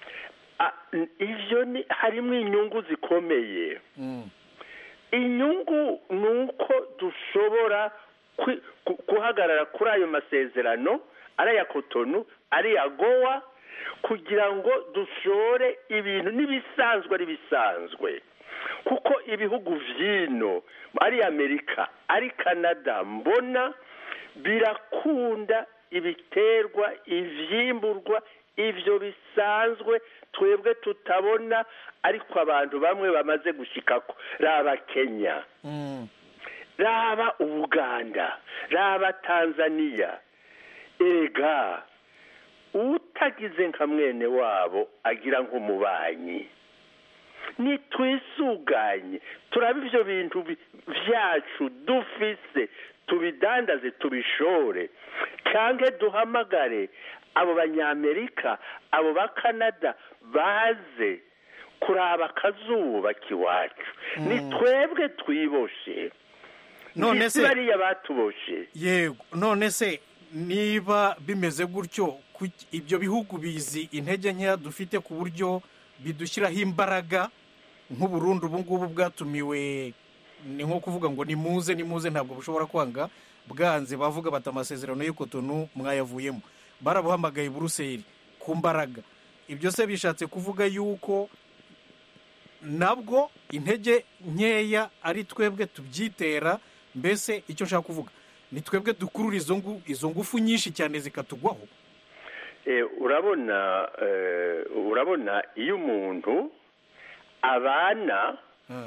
ibyo ni harimo inyungu zikomeye inyungu ni uko dushobora guhagarara kuri ayo masezerano ari aya kotonu ari iya gowa kugira ngo dushore ibintu n'ibisanzwe ari bisanzwe kuko ibihugu by'ino ari amerika ari canada mbona birakunda ibiterwa ibyimburwa ibyo bisanzwe twebwe tutabona ariko abantu bamwe bamaze gushyikako raba kenya raba ubuganda raba tanzania ega utagize nka mwene wabo agira nk'umubanyi nitwisuganye turaba ibyo bintu byacu dufise tubidandaze tubishore cyangwa duhamagare abo banyamerika abo ba canada baze kuraba akazuba k'iwacu ni twebwe twiboshe none se bariya batuboshe yego none se niba bimeze gutyo ibyo bihugu bizi intege nkeya dufite ku buryo bidushyiraho imbaraga nk'uburundi ubu ngubu bwatumiwe ni nko kuvuga ngo nimuze nimuze ntabwo bushobora kwanga bwanze bavuga bati amasezerano y'ikotonu mwayavuyemo barabuhamagaye buruseli ku mbaraga ibyo se bishatse kuvuga yuko nabwo intege nkeya ari twebwe tubyitera mbese icyo nshaka kuvuga ni twebwe dukurura izo ngufu nyinshi cyane zikatugwaho urabona urabona iyo umuntu abana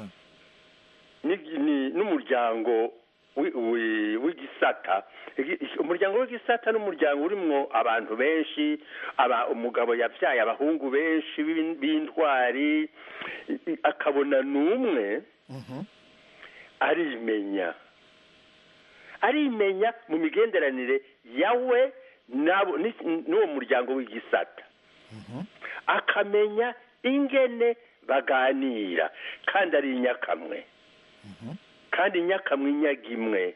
n'umuryango w'igisata umuryango w'igisata n'umuryango urimo abantu benshi umugabo yabyaye abahungu benshi b'intwari akabona n'umwe arimenya arimenya mu migenderanire yawe nabo ni- n'uwo muryango w'igisata akamenya ingene baganira kandi ari inyakamwe kandi inyakamwe inyaga imwe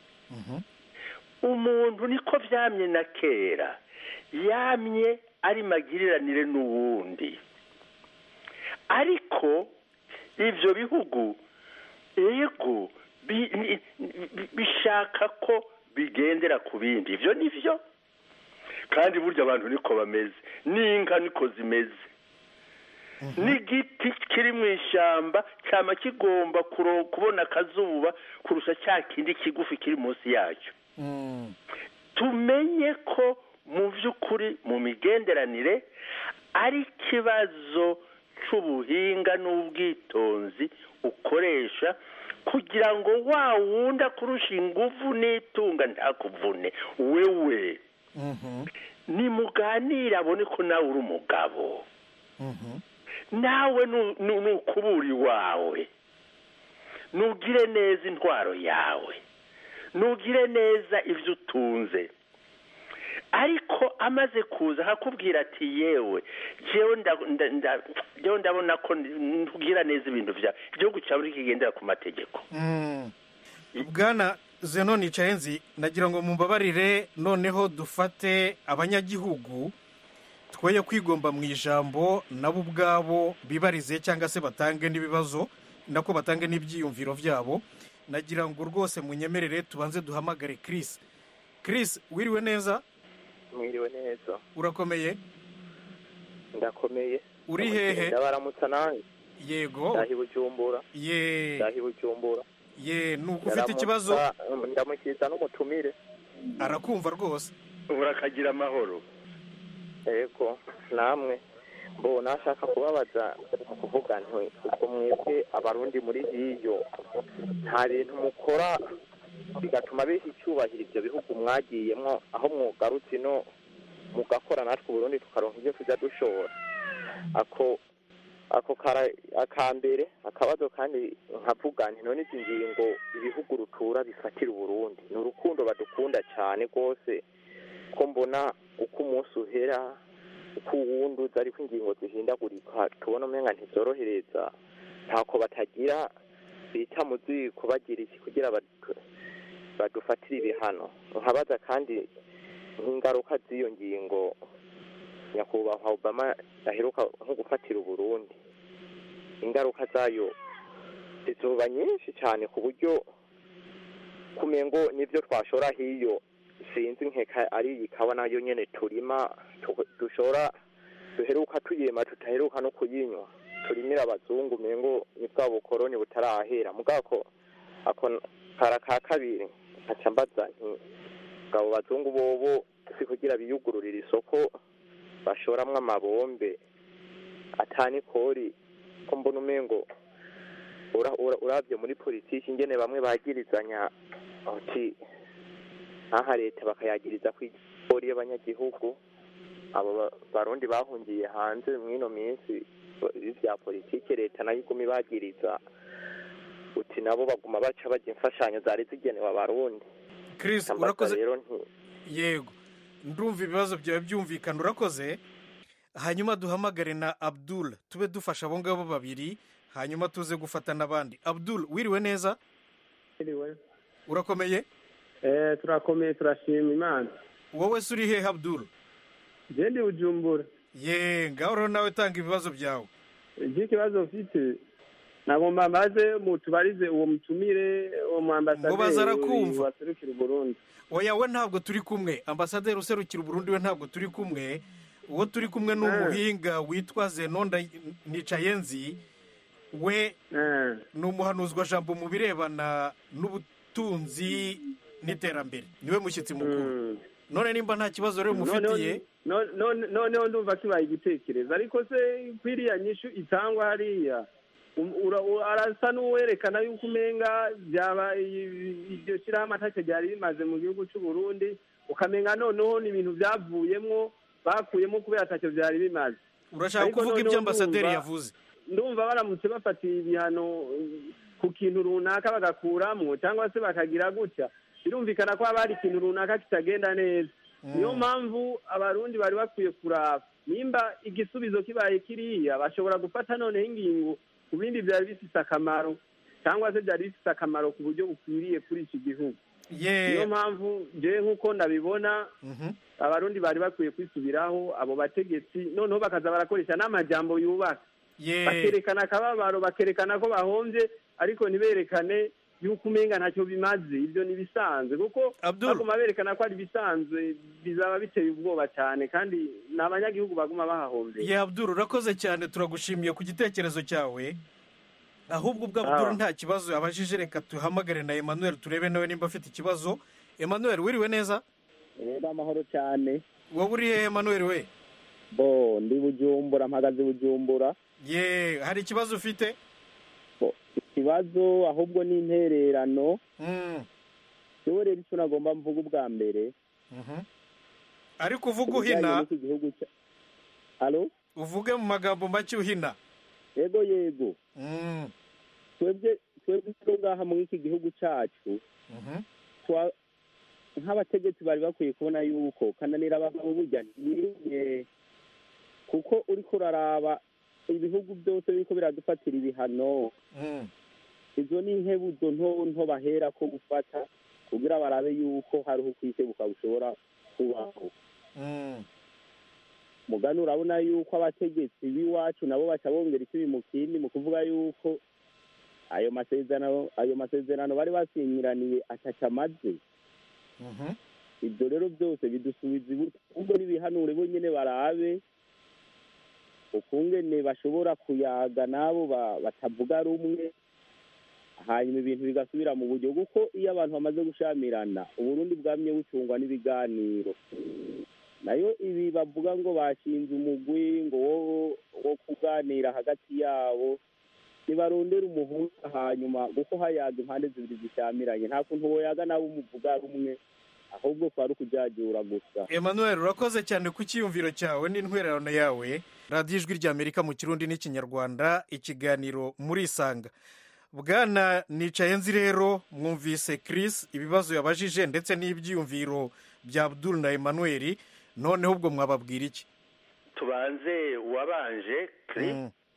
umuntu niko vyamye na kera yamye ari magiriranire n'uwundi ariko ivyo bihugu ego bi- ni- bi- bishaka ko bigendera ku bindi ivyo nivyo kandi burya abantu niko bameze n'inka niko zimeze n'igiti kiri mu ishyamba cyama kigomba kuro- kubona akazuba kurusha cya kindi kigufi kiri munsi yacyo tumenye ko mu by'ukuri mu migenderanire ari ikibazo cy'ubuhinga n'ubwitonzi ukoresha kugira ngo wa wundi akurusha ingufu n'itunga ntakuvune wewe nimuganire abone ko nawe uri umugabo nawe nu- nu- nukubura iwawe nugire neza intwaro yawe nugire neza ibyo utunze ariko amaze kuza akakubwira ati yewe jewe nda- nda- nda- jewe ndabona ko ntugira neza ibintu byawe igihugu cyawe ntikigendera ku mategeko bwana zeno nicaye nzi nagira ngo mumbabarire noneho dufate abanyagihugu twoye kwigomba mu ijambo nabo ubwabo bibarize cyangwa se batange n'ibibazo nako batange n'ibyiyumviro byabo nagira ngo rwose munyemerere tubanze duhamagare Chris Chris wiriwe neza mwiriwe neza urakomeye ndakomeye Uri hehe? ndabaramutsa nanjye yego ndahi bujumbura ye ndahi bujumbura ye nuko ufite ikibazo Ndaramutsa, ndamukiza n'umutumire arakumva rwose urakagira amahoro yego namwe mbo nashaka kubabaza mu kuvuga nti ubwo mwebwe abarundi muri hiyo nta bintu mukora bigatuma biha icyubahiro ibyo bihugu mwagiyemo aho mwugarutse ino mugakora natwe uburundi tukaronka ibyo tujya dushora ako ako kara akambere akabazo kandi nkavuga nti none izi ngingo ibihugu rutura bifatira uburundi ni urukundo badukunda cyane rwose ko mbona uko umunsi uhera uko uwundi uza ariko ingingo zihindagurika tubona umenga ntizorohereza ntako batagira bita mu ziko bagira iki kugira badu- badufatire ibihano nkabaza kandi nk'ingaruka z'iyo ngingo nyakubahwa obama aheruka nko gufatira uburundi ingaruka zayo zizoba nyinshi cyane ku buryo kumengo n'ibyo twashora hiyo sinzi nkeka ari iyi kawa nayo nyene turima tu- dushora duheruka tuyema tutaheruka no kuyinywa turimira abazungu mengo ni bwa bukoroni butarahera mugako ako kara ka kabiri nkaca mbaza nti ngabo bazungu bobo si kugira biyugururira isoko bashoramwo amabombe atani kori ko mbona umengo ura- ura- uravye muri politiki ingene bamwe bagirizanya ati nkaha leta bakayagiriza ku igori y'abanyagihugu abo ba- barundi bahungiye hanze mw'ino minsi vya politiki leta nayo iguma ibagiriza uti nabo baguma baca bajya imfashanyo zari zigenewe abarundi Chris Nkambaza urakoze rero nti yego ndumva ibibazo byawe byumvikana urakoze hanyuma duhamagare na abdul tube dufasha abo ngabo babiri hanyuma tuze gufata n'abandi abdul wiriwe neza Iriwe. urakomeye Eh, turakomeye turashima imana wowe se uri hehe abdul je ndi bujumbura ye ngaho rero nawe tanga ibibazo byawe iki kibazo mfite nagomba mbaze mutubarize uwo mutumire uwo mu Ngo baza arakumva. ambasaderi waserukira uburundi oya we ntabwo turi kumwe ambasaderi userukira uburundi we ntabwo turi kumwe uwo turi kumwe ni umuhinga witwa zenonda nicayenzi we ni umuhanuzwa jambo mu birebana n'ubutunzi n'iterambere niwe mushyitsi mukuru none nimba nta kibazo rero mufitiye None- none- noneho ndumva kibaye igitekerezo ariko se kwiriya nyishu itangwa hariya um- ura- ura- arasa n'uwerekana yuko umenga byaba i- iryo shyirahamwe atacyo ryari rimaze mu gihugu cy'u Burundi ukamenga noneho ni ibintu byavuyemwo bakuyemo kubera atacyo byari bimaze urashaka Ariko kuvuga noneho ibyo ambasaderi ndumva- yavuze ndumva baramutse bafatiye ibihano eh, ku kintu runaka bagakuramwo cyangwa se bakagira gutya birumvikana ko haba hari ikintu runaka kitagenda neza niyo mpamvu abarundi bari bakwiye kuraba nimba igisubizo kibaye kiriya bashobora gufata noneho ingingo ku bindi byari bifite akamaro cyangwa se byari bifite akamaro ku buryo bukwiriye kuri iki gihugu niyo mpamvu jewe nk'uko ndabibona abarundi bari bakwiye kwisubiraho abo bategetsi noneho bakaza barakoresha n'amajambo yubaka bakerekana akababaro bakerekana ko bahombye ariko ntiberekane yuko umenga ntacyo bimaze ibyo ni ibisanzwe kuko baguma berekana ko ari ibisanzwe bizaba biteye ubwoba cyane kandi ni abanyagihugu baguma bahahombeye ye abduru urakoze cyane turagushimiye ku gitekerezo cyawe ahubwo ubwo abduru nta kibazo abajije reka tuhamagare na emmanuel turebe nawe nimba afite ikibazo emmanuel wiriwe neza rero amahoro cyane wowe uri hehe emmanuel we bo ndi bujumbura mpagaze bujumbura ye hari ikibazo ufite ikibazo ahubwo ni intererano yewe rero icyo nagomba mvuga ubwa mbere ariko uvuga uhina halo uvuge mu magambo make uhina yego yego twebwe twebwe turi ngaha muri iki gihugu cyacu nk'abategetsi bari bakwiye kubona yuko kananira abagabo burya ntibirinde kuko uri kuraraba ibihugu byose biriko biradufatira ibihano izo ni inkebuzo nto nto bahera ko gufata kugira barabe yuko hariho ukwisebuka bushobora kubaho mugani urabona yuko abategetsi b'iwacu nabo baca bongera ikibi mu kindi mu kuvuga yuko ayo masezerano ayo masezerano bari basinyiraniye ataca amaze ibyo rero byose bidusubiza ibuto ahubwo n'ibihanure bonyine barabe ukungene bashobora kuyaga n'abo batavuga rumwe hanyuma ibintu bigasubira mu buryo kuko iyo abantu bamaze gushamirana uburundi bwamye bucungwa n'ibiganiro nayo ibi bavuga ngo bashinze umugwi ngo wo kuganira hagati yabo ntibarondera umuhuza hanyuma kuko hayaga impande zibiri zishamiranye nta kuntu woyaga nabo umuvuga rumwe ahubwo kwari ukujyajyura gusa emmanuel urakoze cyane ku cyiyumviro cyawe n'intwererano yawe radiyo ijwi ry'amerika mu kirundi n'ikinyarwanda ikiganiro muri isanga bwana nicaye nzi rero mwumvise Chris ibibazo yabajije ndetse n'ibyiyumviro bya Abdul na emmanuel noneho ubwo mwababwira iki tubanze uwabanje Chris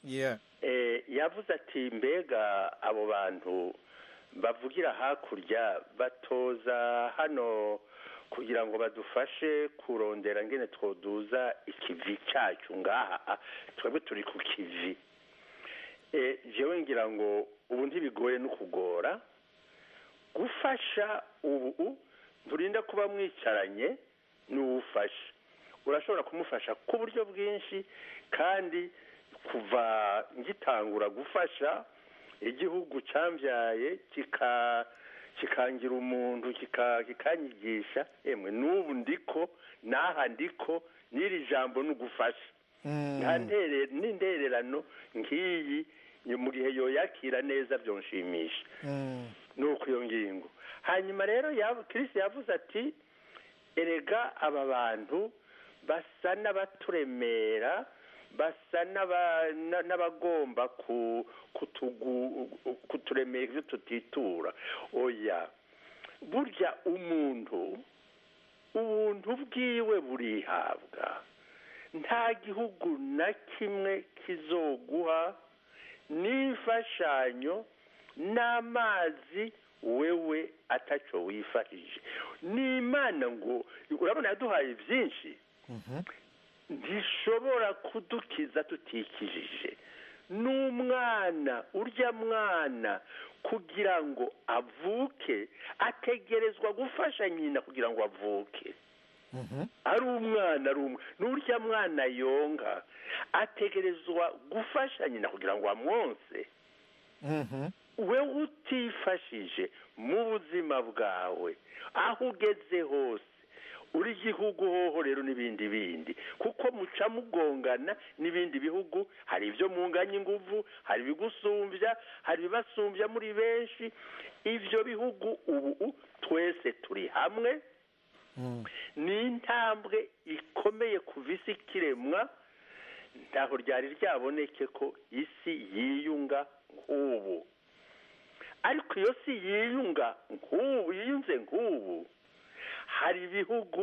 yavuze ati mbega abo bantu bavugira hakurya batoza hano kugira ngo badufashe kurondera ngene twoduza ikivi cyacu ngaha twebwe turi ku kivi jewe ngira ngo ubu ntibigoye no kugora gufasha ubu nturinda kuba mwicaranye n'uwufasha urashobora kumufasha ku buryo bwinshi kandi kuva ngitangura gufasha igihugu cyambyaye kikangira umuntu kikanyigisha emwe n'ubu ndiko n'aha ndiko n'iri jambo ni ugufasha n'intererano nk'iyi mu gihe yoyakira neza byonshimisha ni uko iyo ngingo hanyuma rero kirisi yavuze ati erega aba bantu basa n'abaturemera basa n'abagomba kuturemera ibyo tutitura oya burya umuntu ubuntu bwiwe burihabwa nta gihugu na kimwe kizoguha n'imfashanyo n'amazi wewe atacyo wifashije n'imana ngo urabona yaduhaye byinshi ntishobora kudukiza tutikijije n'umwana urya mwana kugira ngo avuke ategerezwa gufasha nyina kugira ngo avuke ari umwana ari umwe n'urya mwana yonga ategerezwa gufasha nyina kugira ngo amwonse we utifashije mu buzima bwawe aho ugeze hose uri igihugu hoho rero n'ibindi bindi kuko muca mugongana n'ibindi bihugu hari ibyo munganya ingufu hari ibigusumbya hari ibibasumbya muri benshi ibyo bihugu ubu twese turi hamwe ni intambwe ikomeye kuva isi ikiremwa ntaho ryari ryaboneke ko isi yiyunga nk'ubu ariko iyo si yiyunga nk'ubu yiyunze nk'ubu hari ibihugu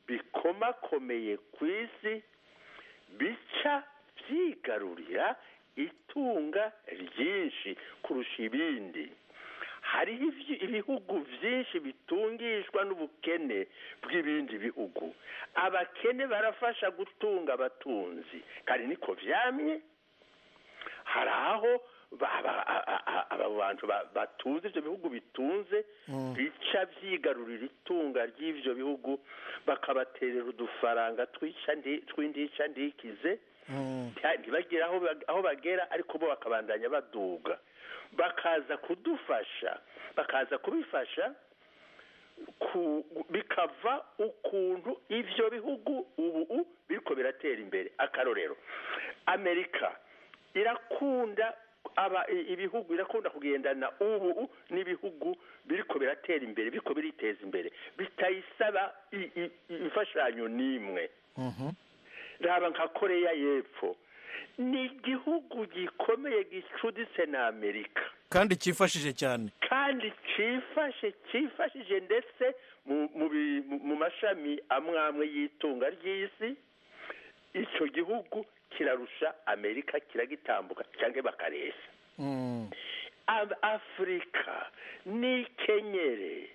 bikomakomeye ku isi bica byigarurira itunga ryinshi kurusha ibindi hariho ivyi- ibihugu byinshi bitungishwa n'ubukene bw'ibindi bihugu abakene barafasha gutunga abatunzi kandi niko vyamye hari aho ba- ba- a- a- a- aba bantu ba- batunze ivyo bihugu bitunze bica vyigarurira itunga ry'ivyo bihugu bakabaterera udufaranga twica ndi- tw'indica ndikize nta- ntibagire aho bag- aho bagera ariko bo bakabandanya baduga bakaza kudufasha bakaza kubifasha ku- bikava ukuntu ivyo bihugu ubu biriko biratera imbere akarorero amerika irakunda aba i- ibihugu irakunda kugendana ubu n'ibihugu biriko biratera imbere biriko biriteza imbere bitayisaba i- i- imfashanyo n'imwe raba nka koreya y'epfo ni igihugu gikomeye gicuditse na amerika kandi cyifashije cyane kandi cyifashe cyifashije ndetse mu- mu bi- mu- mu mashami amwe amwe y'itunga ry'isi icyo gihugu kirarusha amerika kiragitambuka cyangwa bakareshya Ab- afurika nikenyere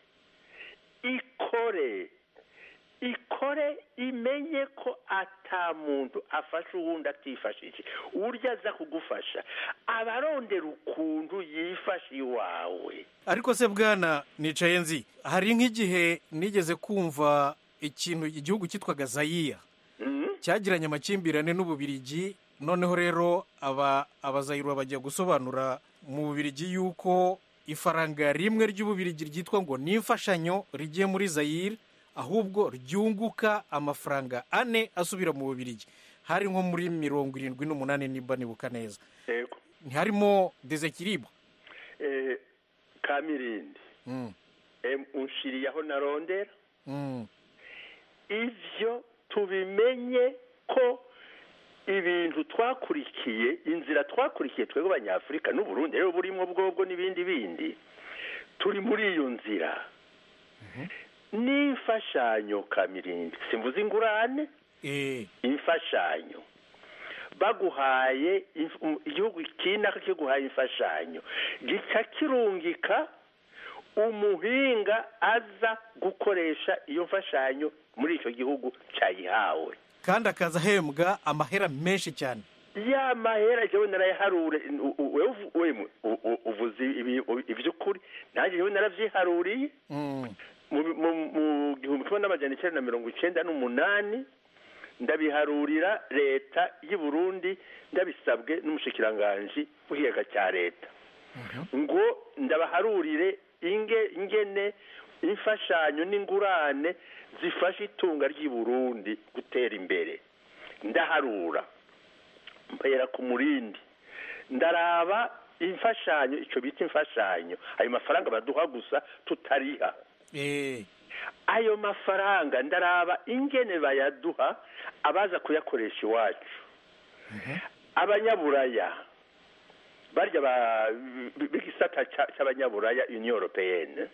ikore ikore imenye ko ata muntu afasha uwundi atifashije urya aza kugufasha abarondera ukuntu yifasha iwawe ariko se bwana nicaye nzi hari nk'igihe nigeze kumva ikintu igihugu cyitwaga zayiya cyagiranye amakimbirane n'ububirigi noneho rero aba abazayirwa bajya gusobanura mu bubirigi yuko ifaranga rimwe ry'ububirigi ryitwa ngo ni imfashanyo rigiye muri zayire ahubwo ryunguka amafaranga ane asubira mu bubirigi hari nko muri mirongo irindwi n'umunani niba nibuka neza yego ntiharimo dezekiribwa eh, kamirindi em, unshiriye aho narondera ivyo tubimenye ko ibintu twakurikiye inzira twakurikiye twebwe abanyafurika n'uburundi rero burimo bwobwo n'ibindi bindi turi muri iyo nzira n'imfashanyo kamirindi simvuze ingurane imfashanyo baguhaye inf- um, igihugu kinaka kiguhaye imfashanyo gica kirungika umuhinga aza gukoresha iyo mfashanyo muri icyo gihugu cyayihawe kandi akaza ahembwa amahera menshi cyane ya mahera jewe narayaharure u- u- wewe uvu- wemwe u- u- uvuze ibi- ivy'ukuri nanjye jewe naravyiharuriye mu mu- mu gihumbi kimwe n'amajana icyenda na mirongo icenda n'umunani ndabiharurira leta y'u Burundi ndabisabwe n'umushikiranganji w'ikiyaga cya leta ngo ndabaharurire inge ingene imfashanyo n'ingurane zifasha itunga ry'i Burundi gutera imbere ndaharura mpera ku murindi ndaraba imfashanyo icyo bita imfashanyo ayo mafaranga baduha gusa tutariha ayo mafaranga ndaraba ingene bayaduha abaza kuyakoresha iwacu abanyaburaya barya ba- b- b'igisata ca- c'abanyaburaya union européenne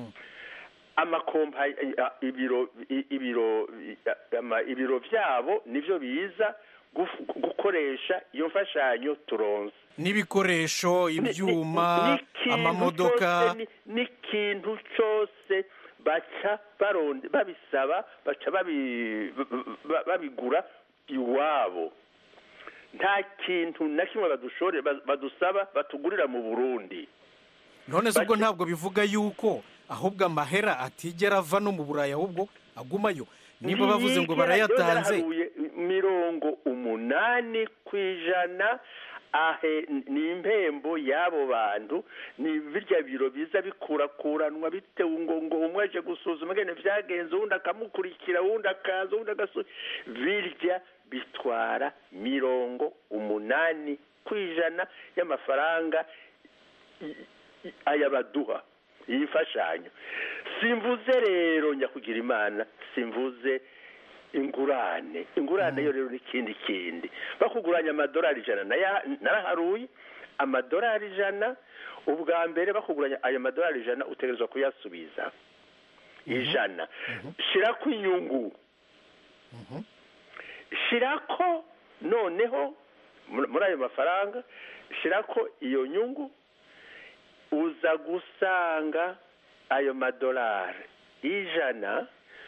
amakompa ibiro i- ibiro i- ama- ibiro vyabo nivyo biza guf- gukoresha iyo mfashanyo turonse n'ibikoresho ibyuma n'ikintu amamodoka cyose ni- n'ikintu cyose baca baronde babisaba baca babi- ba- babigura iwabo nta kintu na kimwe badushore ba- badusaba batugurira mu burundi none se ubwo ntabwo bivuga yuko ahubwo amahera atigera ava no mu burayi ahubwo agumayo niba bavuze ngo Ntiyigera- yo barayatanze naraharuye mirongo umunani ku ijana ahe ni impembo y'abo bantu ni birya biro biza bikurakuranwa bitewe ngo ngo umwe aje gusuzuma ngene vyagenze uwundi akamukurikira uwundi akaza uwundi agasu birya bitwara mirongo umunani ku ijana y'amafaranga i- i- aya baduha iyi mfashanyo simvuze rero nyakugira imana simvuze ingurane ingurane yo rero n'ikindi kindi bakuguranya amadolari ijana naya- naraharuye amadolari ijana ubwa mbere bakuguranya ayo madolari ijana utegerezwa kuyasubiza ijana shira ku inyungu shirako noneho muri muri ayo mafaranga shirako iyo nyungu uza gusanga ayo madolari ijana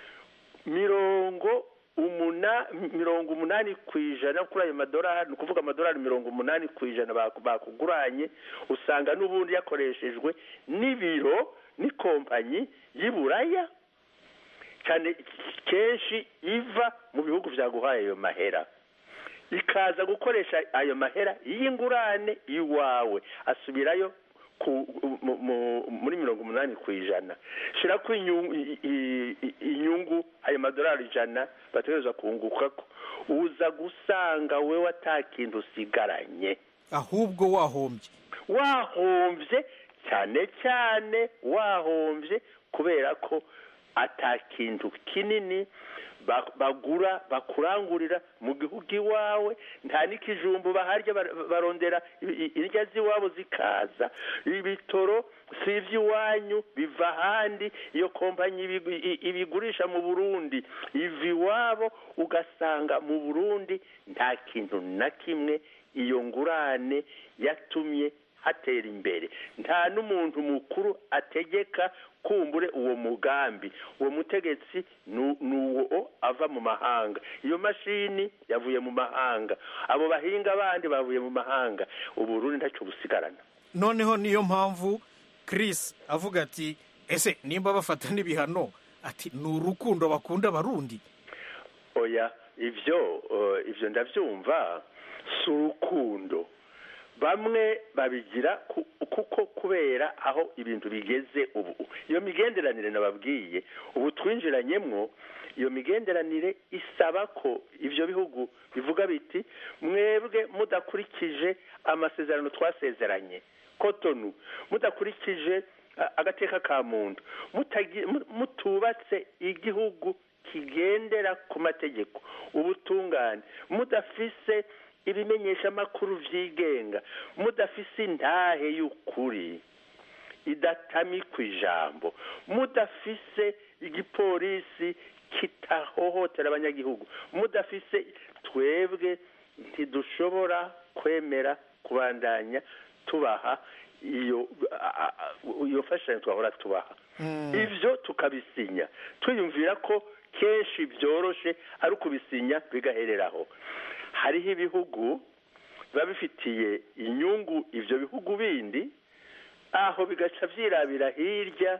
mirongo umuna mirongo umunani ku ijana kuri ayo madolari ni ukuvuga amadolari mirongo umunani ku ijana baku- bakuguranye usanga n'ubundi yakoreshejwe n'ibiro n'ikompanyi y'iburaya cyane kenshi iva mu bihugu byaguhaye ayo mahera ikaza gukoresha ayo mahera y'ingurane iwawe asubirayo ku, mu, mu, muri mirongo umunani ku ijana shira ko inyungu, i- i- i- inyungu ayo madolari ijana bategereza kungukako uza gusanga wewe ata kintu usigaranye ahubwo wahombye wahombye cyane cyane wahombye kubera ko ata kintu kinini ba- bagura bakurangurira mu gihugu iwawe nta n'ikijumbu baharya bar- barondera i- i- indya z'iwabo zikaza ibitoro si iby'iwanyu biva ahandi iyo kompanyi ibi- i- ibigurisha mu burundi iva iwabo ugasanga mu burundi nta kintu na kimwe iyo ngurane yatumye hatera imbere nta n'umuntu mukuru ategeka kumbure uwo mugambi uwo mutegetsi nu- ni uwo ava mu mahanga iyo mashini yavuye mu mahanga abo bahinga bandi bavuye mu mahanga uburundi ntacyo busigarana noneho niyo mpamvu Chris avuga ati ese nimba bafata n'ibihano ati ni urukundo bakunda abarundi oya ibyo eh, ibyo ndabyumva si urukundo bamwe babigira ku- kuko kubera aho ibintu bigeze ubu iyo migenderanire nababwiye ubu twinjiranyemwo iyo migenderanire isaba ko ibyo bihugu bivuga biti mwebwe mudakurikije amasezerano twasezeranye kotonu mudakurikije a- agateka ka muntu mutagi- mu- mutubatse igihugu kigendera ku mategeko ubutungane mudafise ibimenyeshamakuru vyigenga mudafise intahe y'ukuri idatamikwa ijambo mudafise igipolisi kitahohotera abanyagihugu mudafise twebwe ntidushobora kwemera kubandanya tubaha iyo a- a- iyo mfashanyo twahora tubaha ivyo tukabisinya twiyumvira ko kenshi byoroshe ari ukubisinya bigahereraho hariho ibihugu biba bifitiye inyungu ivyo bihugu bindi aho bigaca vyirabira hirya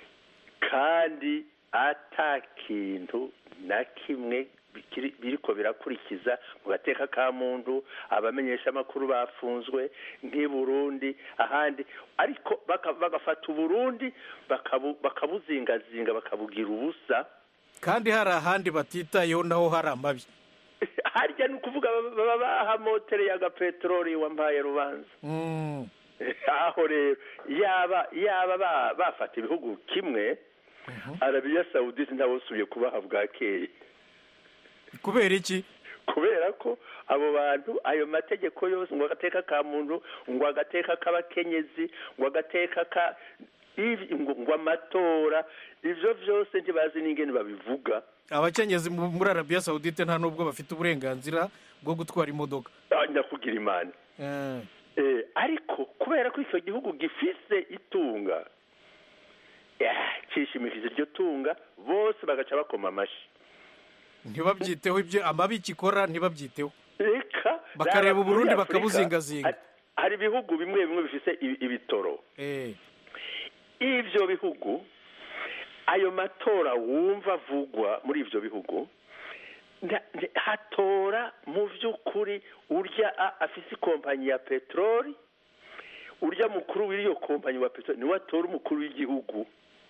kandi ata kintu na kimwe bikiri- biriko birakurikiza mu gateka ka muntu abamenyesha amakuru bafunzwe nk'i Burundi ahandi ariko baka- bagafata uburundi bakabu- bakabuzingazinga bakabugira ubusa kandi hari ahandi batitayeho naho hari amabi harya ni ukuvuga baba- baba bahamotereye agapeteroli wampaye rubanza Mm. aho rero yaba yaba ba- bafata ibihugu kimwe arabiya sawudisi ntabusubiye kubaha bwakeye kubera iki kubera ko abo bantu ayo mategeko yose ngo agateka ka muntu ngo agateka k'abakenyezi ngo agateka ka ivi- ngo ngo amatora ivyo vyose ntibazi n'ingene babivuga abakenyezi mu- muri arabiya sawudite nta n'ubwo bafite uburenganzira bwo gutwara imodoka Ah, nyakugira imana Eh, Eh, ariko kubera ko icyo gihugu gifise itunga yeah, cishimikije iryo tunga bose bagaca bakoma amashi ntibabyiteho ibyo amabi kikora ntibabyiteho reka Bakareba raba Uburundi muri Afurika, bakabuzingazinga. hari- hari ibihugu bimwe bimwe bifise ibi- ibitoro Eh, ivyo bihugu ayo matora wumva avugwa muri ivyo bihugu nda- nda- hatora mu vy'ukuri urya a- afise ikompanyi ya peteroli urya mukuru w'iyo kompanyi wa peteroli niwe atora umukuru w'igihugu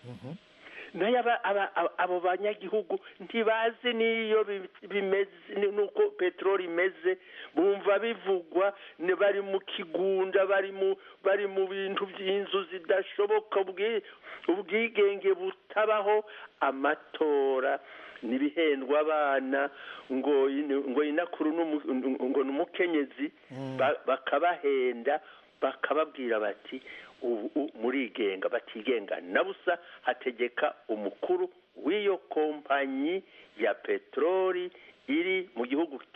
nayo aba- aba- aba- abo banyagihugu ntibazi n'iyo bi- bimeze ni- nuko peteroli imeze bumva bivugwa ni bari mu kigunda bari mu bari mu bintu by'inzu zidashoboka ubwi- ubwigenge butabaho amatora nibihendwa abana ngo ini- ngo inakuru n'umu- ngo ni umukenyezi ba- bakabahenda bakababwira bati ubu u- murigenga batigenga na busa hategeka umukuru w'iyo kompanyi ya peteroli iri mu gihugu